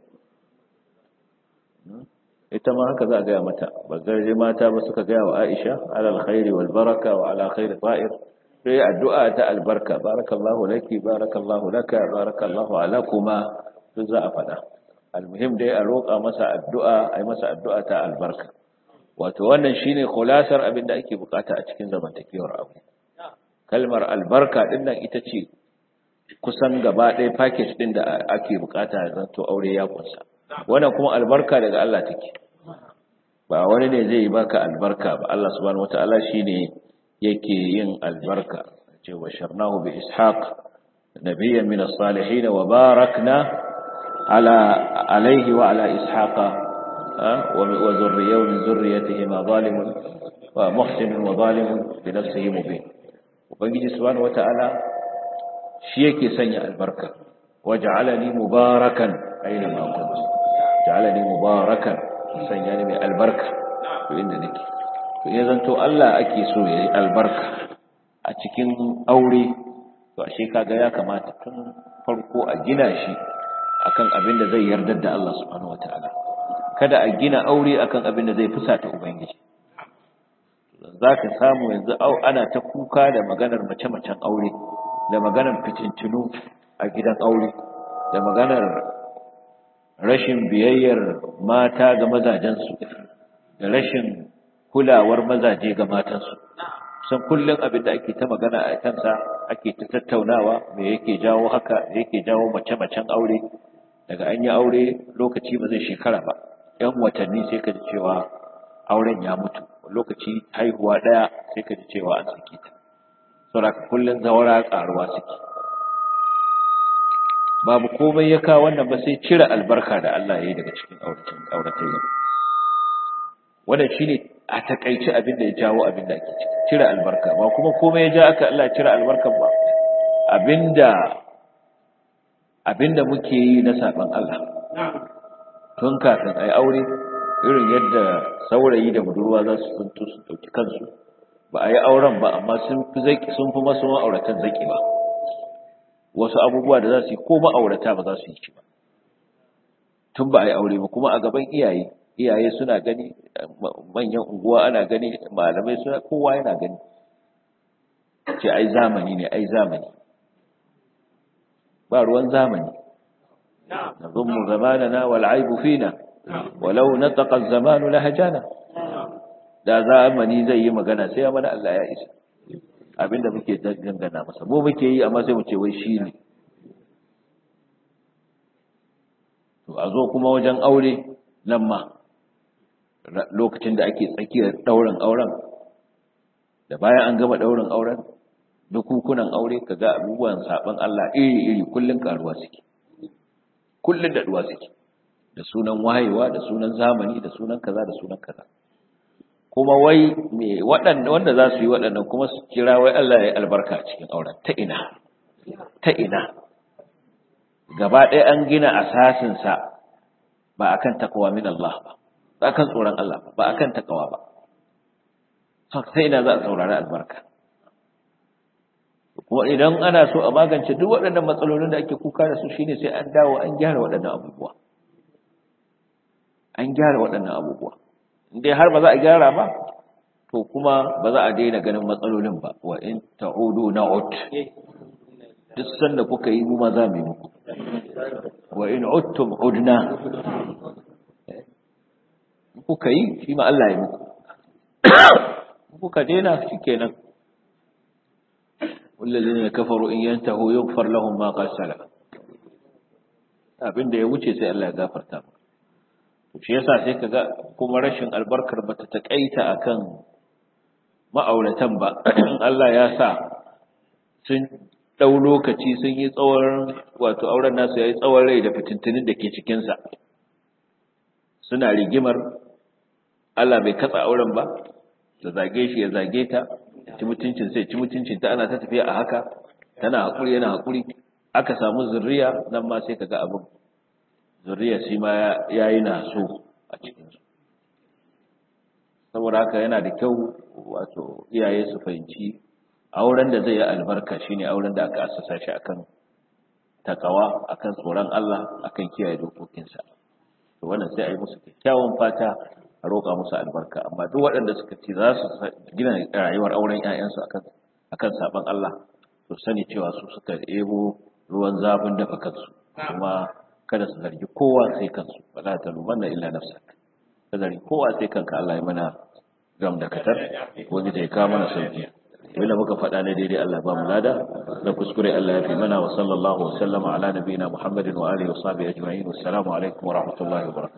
ita ma haka za a gaya mata ba garje mata ba suka gaya wa Aisha alal khairi wal baraka wa ala khairi ta'ir sai addu'a ta albarka barakallahu laki barakallahu laka barakallahu alakuma duk za a faɗa almuhim dai a roƙa masa addu'a ai masa addu'a ta albarka wato wannan shine khulasar abin da ake bukata a cikin zamantakewar abu kalmar albarka din nan ita ce kusan gaba ɗaya package din da ake bukata zanto aure ya kunsa wannan kuma albarka daga Allah take ba wani ne zai baka albarka ba Allah subhanahu wataala shine yake yin albarka ce wa sharnahu bi ishaq nabiyyan min as-salihin wa barakna ala alayhi wa ala ishaqa wa zurriyyahu min zurriyyatihi ma zalimun wa muhsin wa zalimun bi nafsihi mubin ubangiji subhanahu wataala shi yake sanya albarka waj'alani mubarakan aina ma kuntu ja'alani mubarakan sanya ni mai albarka to inda nake to ya zanto Allah ake so yayi albarka a cikin aure to ashe kaga ya kamata tun farko a gina shi akan abin da zai yarda da Allah subhanahu wataala kada a gina aure akan abin da zai fusata ubangiji zaka samu yanzu au ana ta kuka da maganar mace-macen aure da maganar fitintunu a gidan aure da maganar rashin biyayyar mata ga mazajensu da rashin kulawar mazaje ga matansu san kullum abin da ake ta magana a kansa ake ta tattaunawa me yake jawo haka me yake jawo mace-macen aure daga an yi aure lokaci ba zai shekara ba yan watanni sai ka ji cewa auren ya mutu lokaci haihuwa ɗaya sai ka ji cewa an saki ta saboda kullum zawara ƙaruwa suke babu komai ya kawo wannan ba sai cire albarka da Allah ya yi daga cikin auratayya wannan shine a takaice abin da ya jawo abin da ake ciki cire albarka ba kuma komai ya ja aka Allah cire albarkan ba abinda abinda muke yi na saban Allah tun kafin ai aure irin yadda saurayi da budurwa za su tuntu su dauki kansu ba a yi auren ba amma sun fi zaki sun fi masu ma'auratan zaki ba wasu abubuwa da za su yi ko ma'aurata ba za su yi shi ba tun ba a yi aure ba kuma a gaban iyaye iyaye suna gani manyan unguwa ana gani malamai suna kowa yana gani ce ai zamani ne ai zamani ba ruwan zamani nazummu zamanana wal aibu fina walau nataqa az-zamanu lahajana da zamani zai yi magana sai mana Allah ya isa abinda muke dangana masa mu muke yi amma sai mu ce wai shi ne to a zo kuma wajen aure nan ma lokacin da ake tsakiyar ɗaurin auren da bayan an gama ɗaurin auren dukukunan aure ka ga abubuwan saɓon Allah iri-iri kullum ƙaruwa suke kullum daɗuwa suke da sunan wayewa da sunan zamani da sunan kaza da sunan kaza kuma wai me waɗanda wanda za su yi waɗannan kuma su kira wai Allah ya yi albarka a cikin auren ta ina ta ina gaba ɗaya an gina asasinsa ba akan takawa min Allah ba ba akan tsoron Allah ba ba akan takawa ba sai ina za a saurari albarka kuma idan ana so a magance duk waɗannan matsalolin da ake kuka da su shine sai an dawo an gyara waɗannan abubuwa an gyara waɗannan abubuwa indai har ba za a gyara ba to kuma ba za a daina ganin matsalolin ba wa in ta'udu na'ud duk sanda kuka yi mu ma za mu yi muku wa in uttum udna kuka yi shi ma Allah ya muku kuka daina shikenan والذين كفروا إن ينتهوا يغفر لهم ما قد سلف abin da ya wuce sai Allah ya gafarta to shi yasa sai kaga kuma rashin albarkar bata takaita akan ma'auratan ba Allah ya sa sun dau lokaci sun yi tsawon wato auren nasu yayi tsawon rai da fitintunin da ke cikin sa suna rigimar Allah bai katsa auren ba ta zage shi ya zage ta ci mutuncin sai ci mutuncin ta ana ta tafiya a haka tana hakuri yana hakuri aka samu zurriya nan ma sai kaga abin zurriya shi ma yayi na so a cikin su saboda haka yana da kyau wato iyaye su fahimci auren da zai yi albarka shine auren da aka assasa shi akan takawa akan tsoron Allah akan kiyaye dokokinsa to wannan sai a yi musu kyakkyawan fata a roƙa musu albarka amma duk waɗanda suka ce za su gina rayuwar auren ƴaƴansu akan akan saban Allah to sani cewa su suka ebo ruwan zafin dafa kansu kuma kada su zargi kowa sai kansu wala talumanna illa nafsak ka zargi kowa sai kanka Allah ya mana gam da katar wani da ya kawo mana sauki abinda muka faɗa na daidai Allah ba mu lada na kuskure Allah ya fi mana wa sallallahu wa sallama ala nabiyina Muhammadin wa alihi wa sahbihi ajma'in wassalamu alaikum wa rahmatullahi wa barakatuh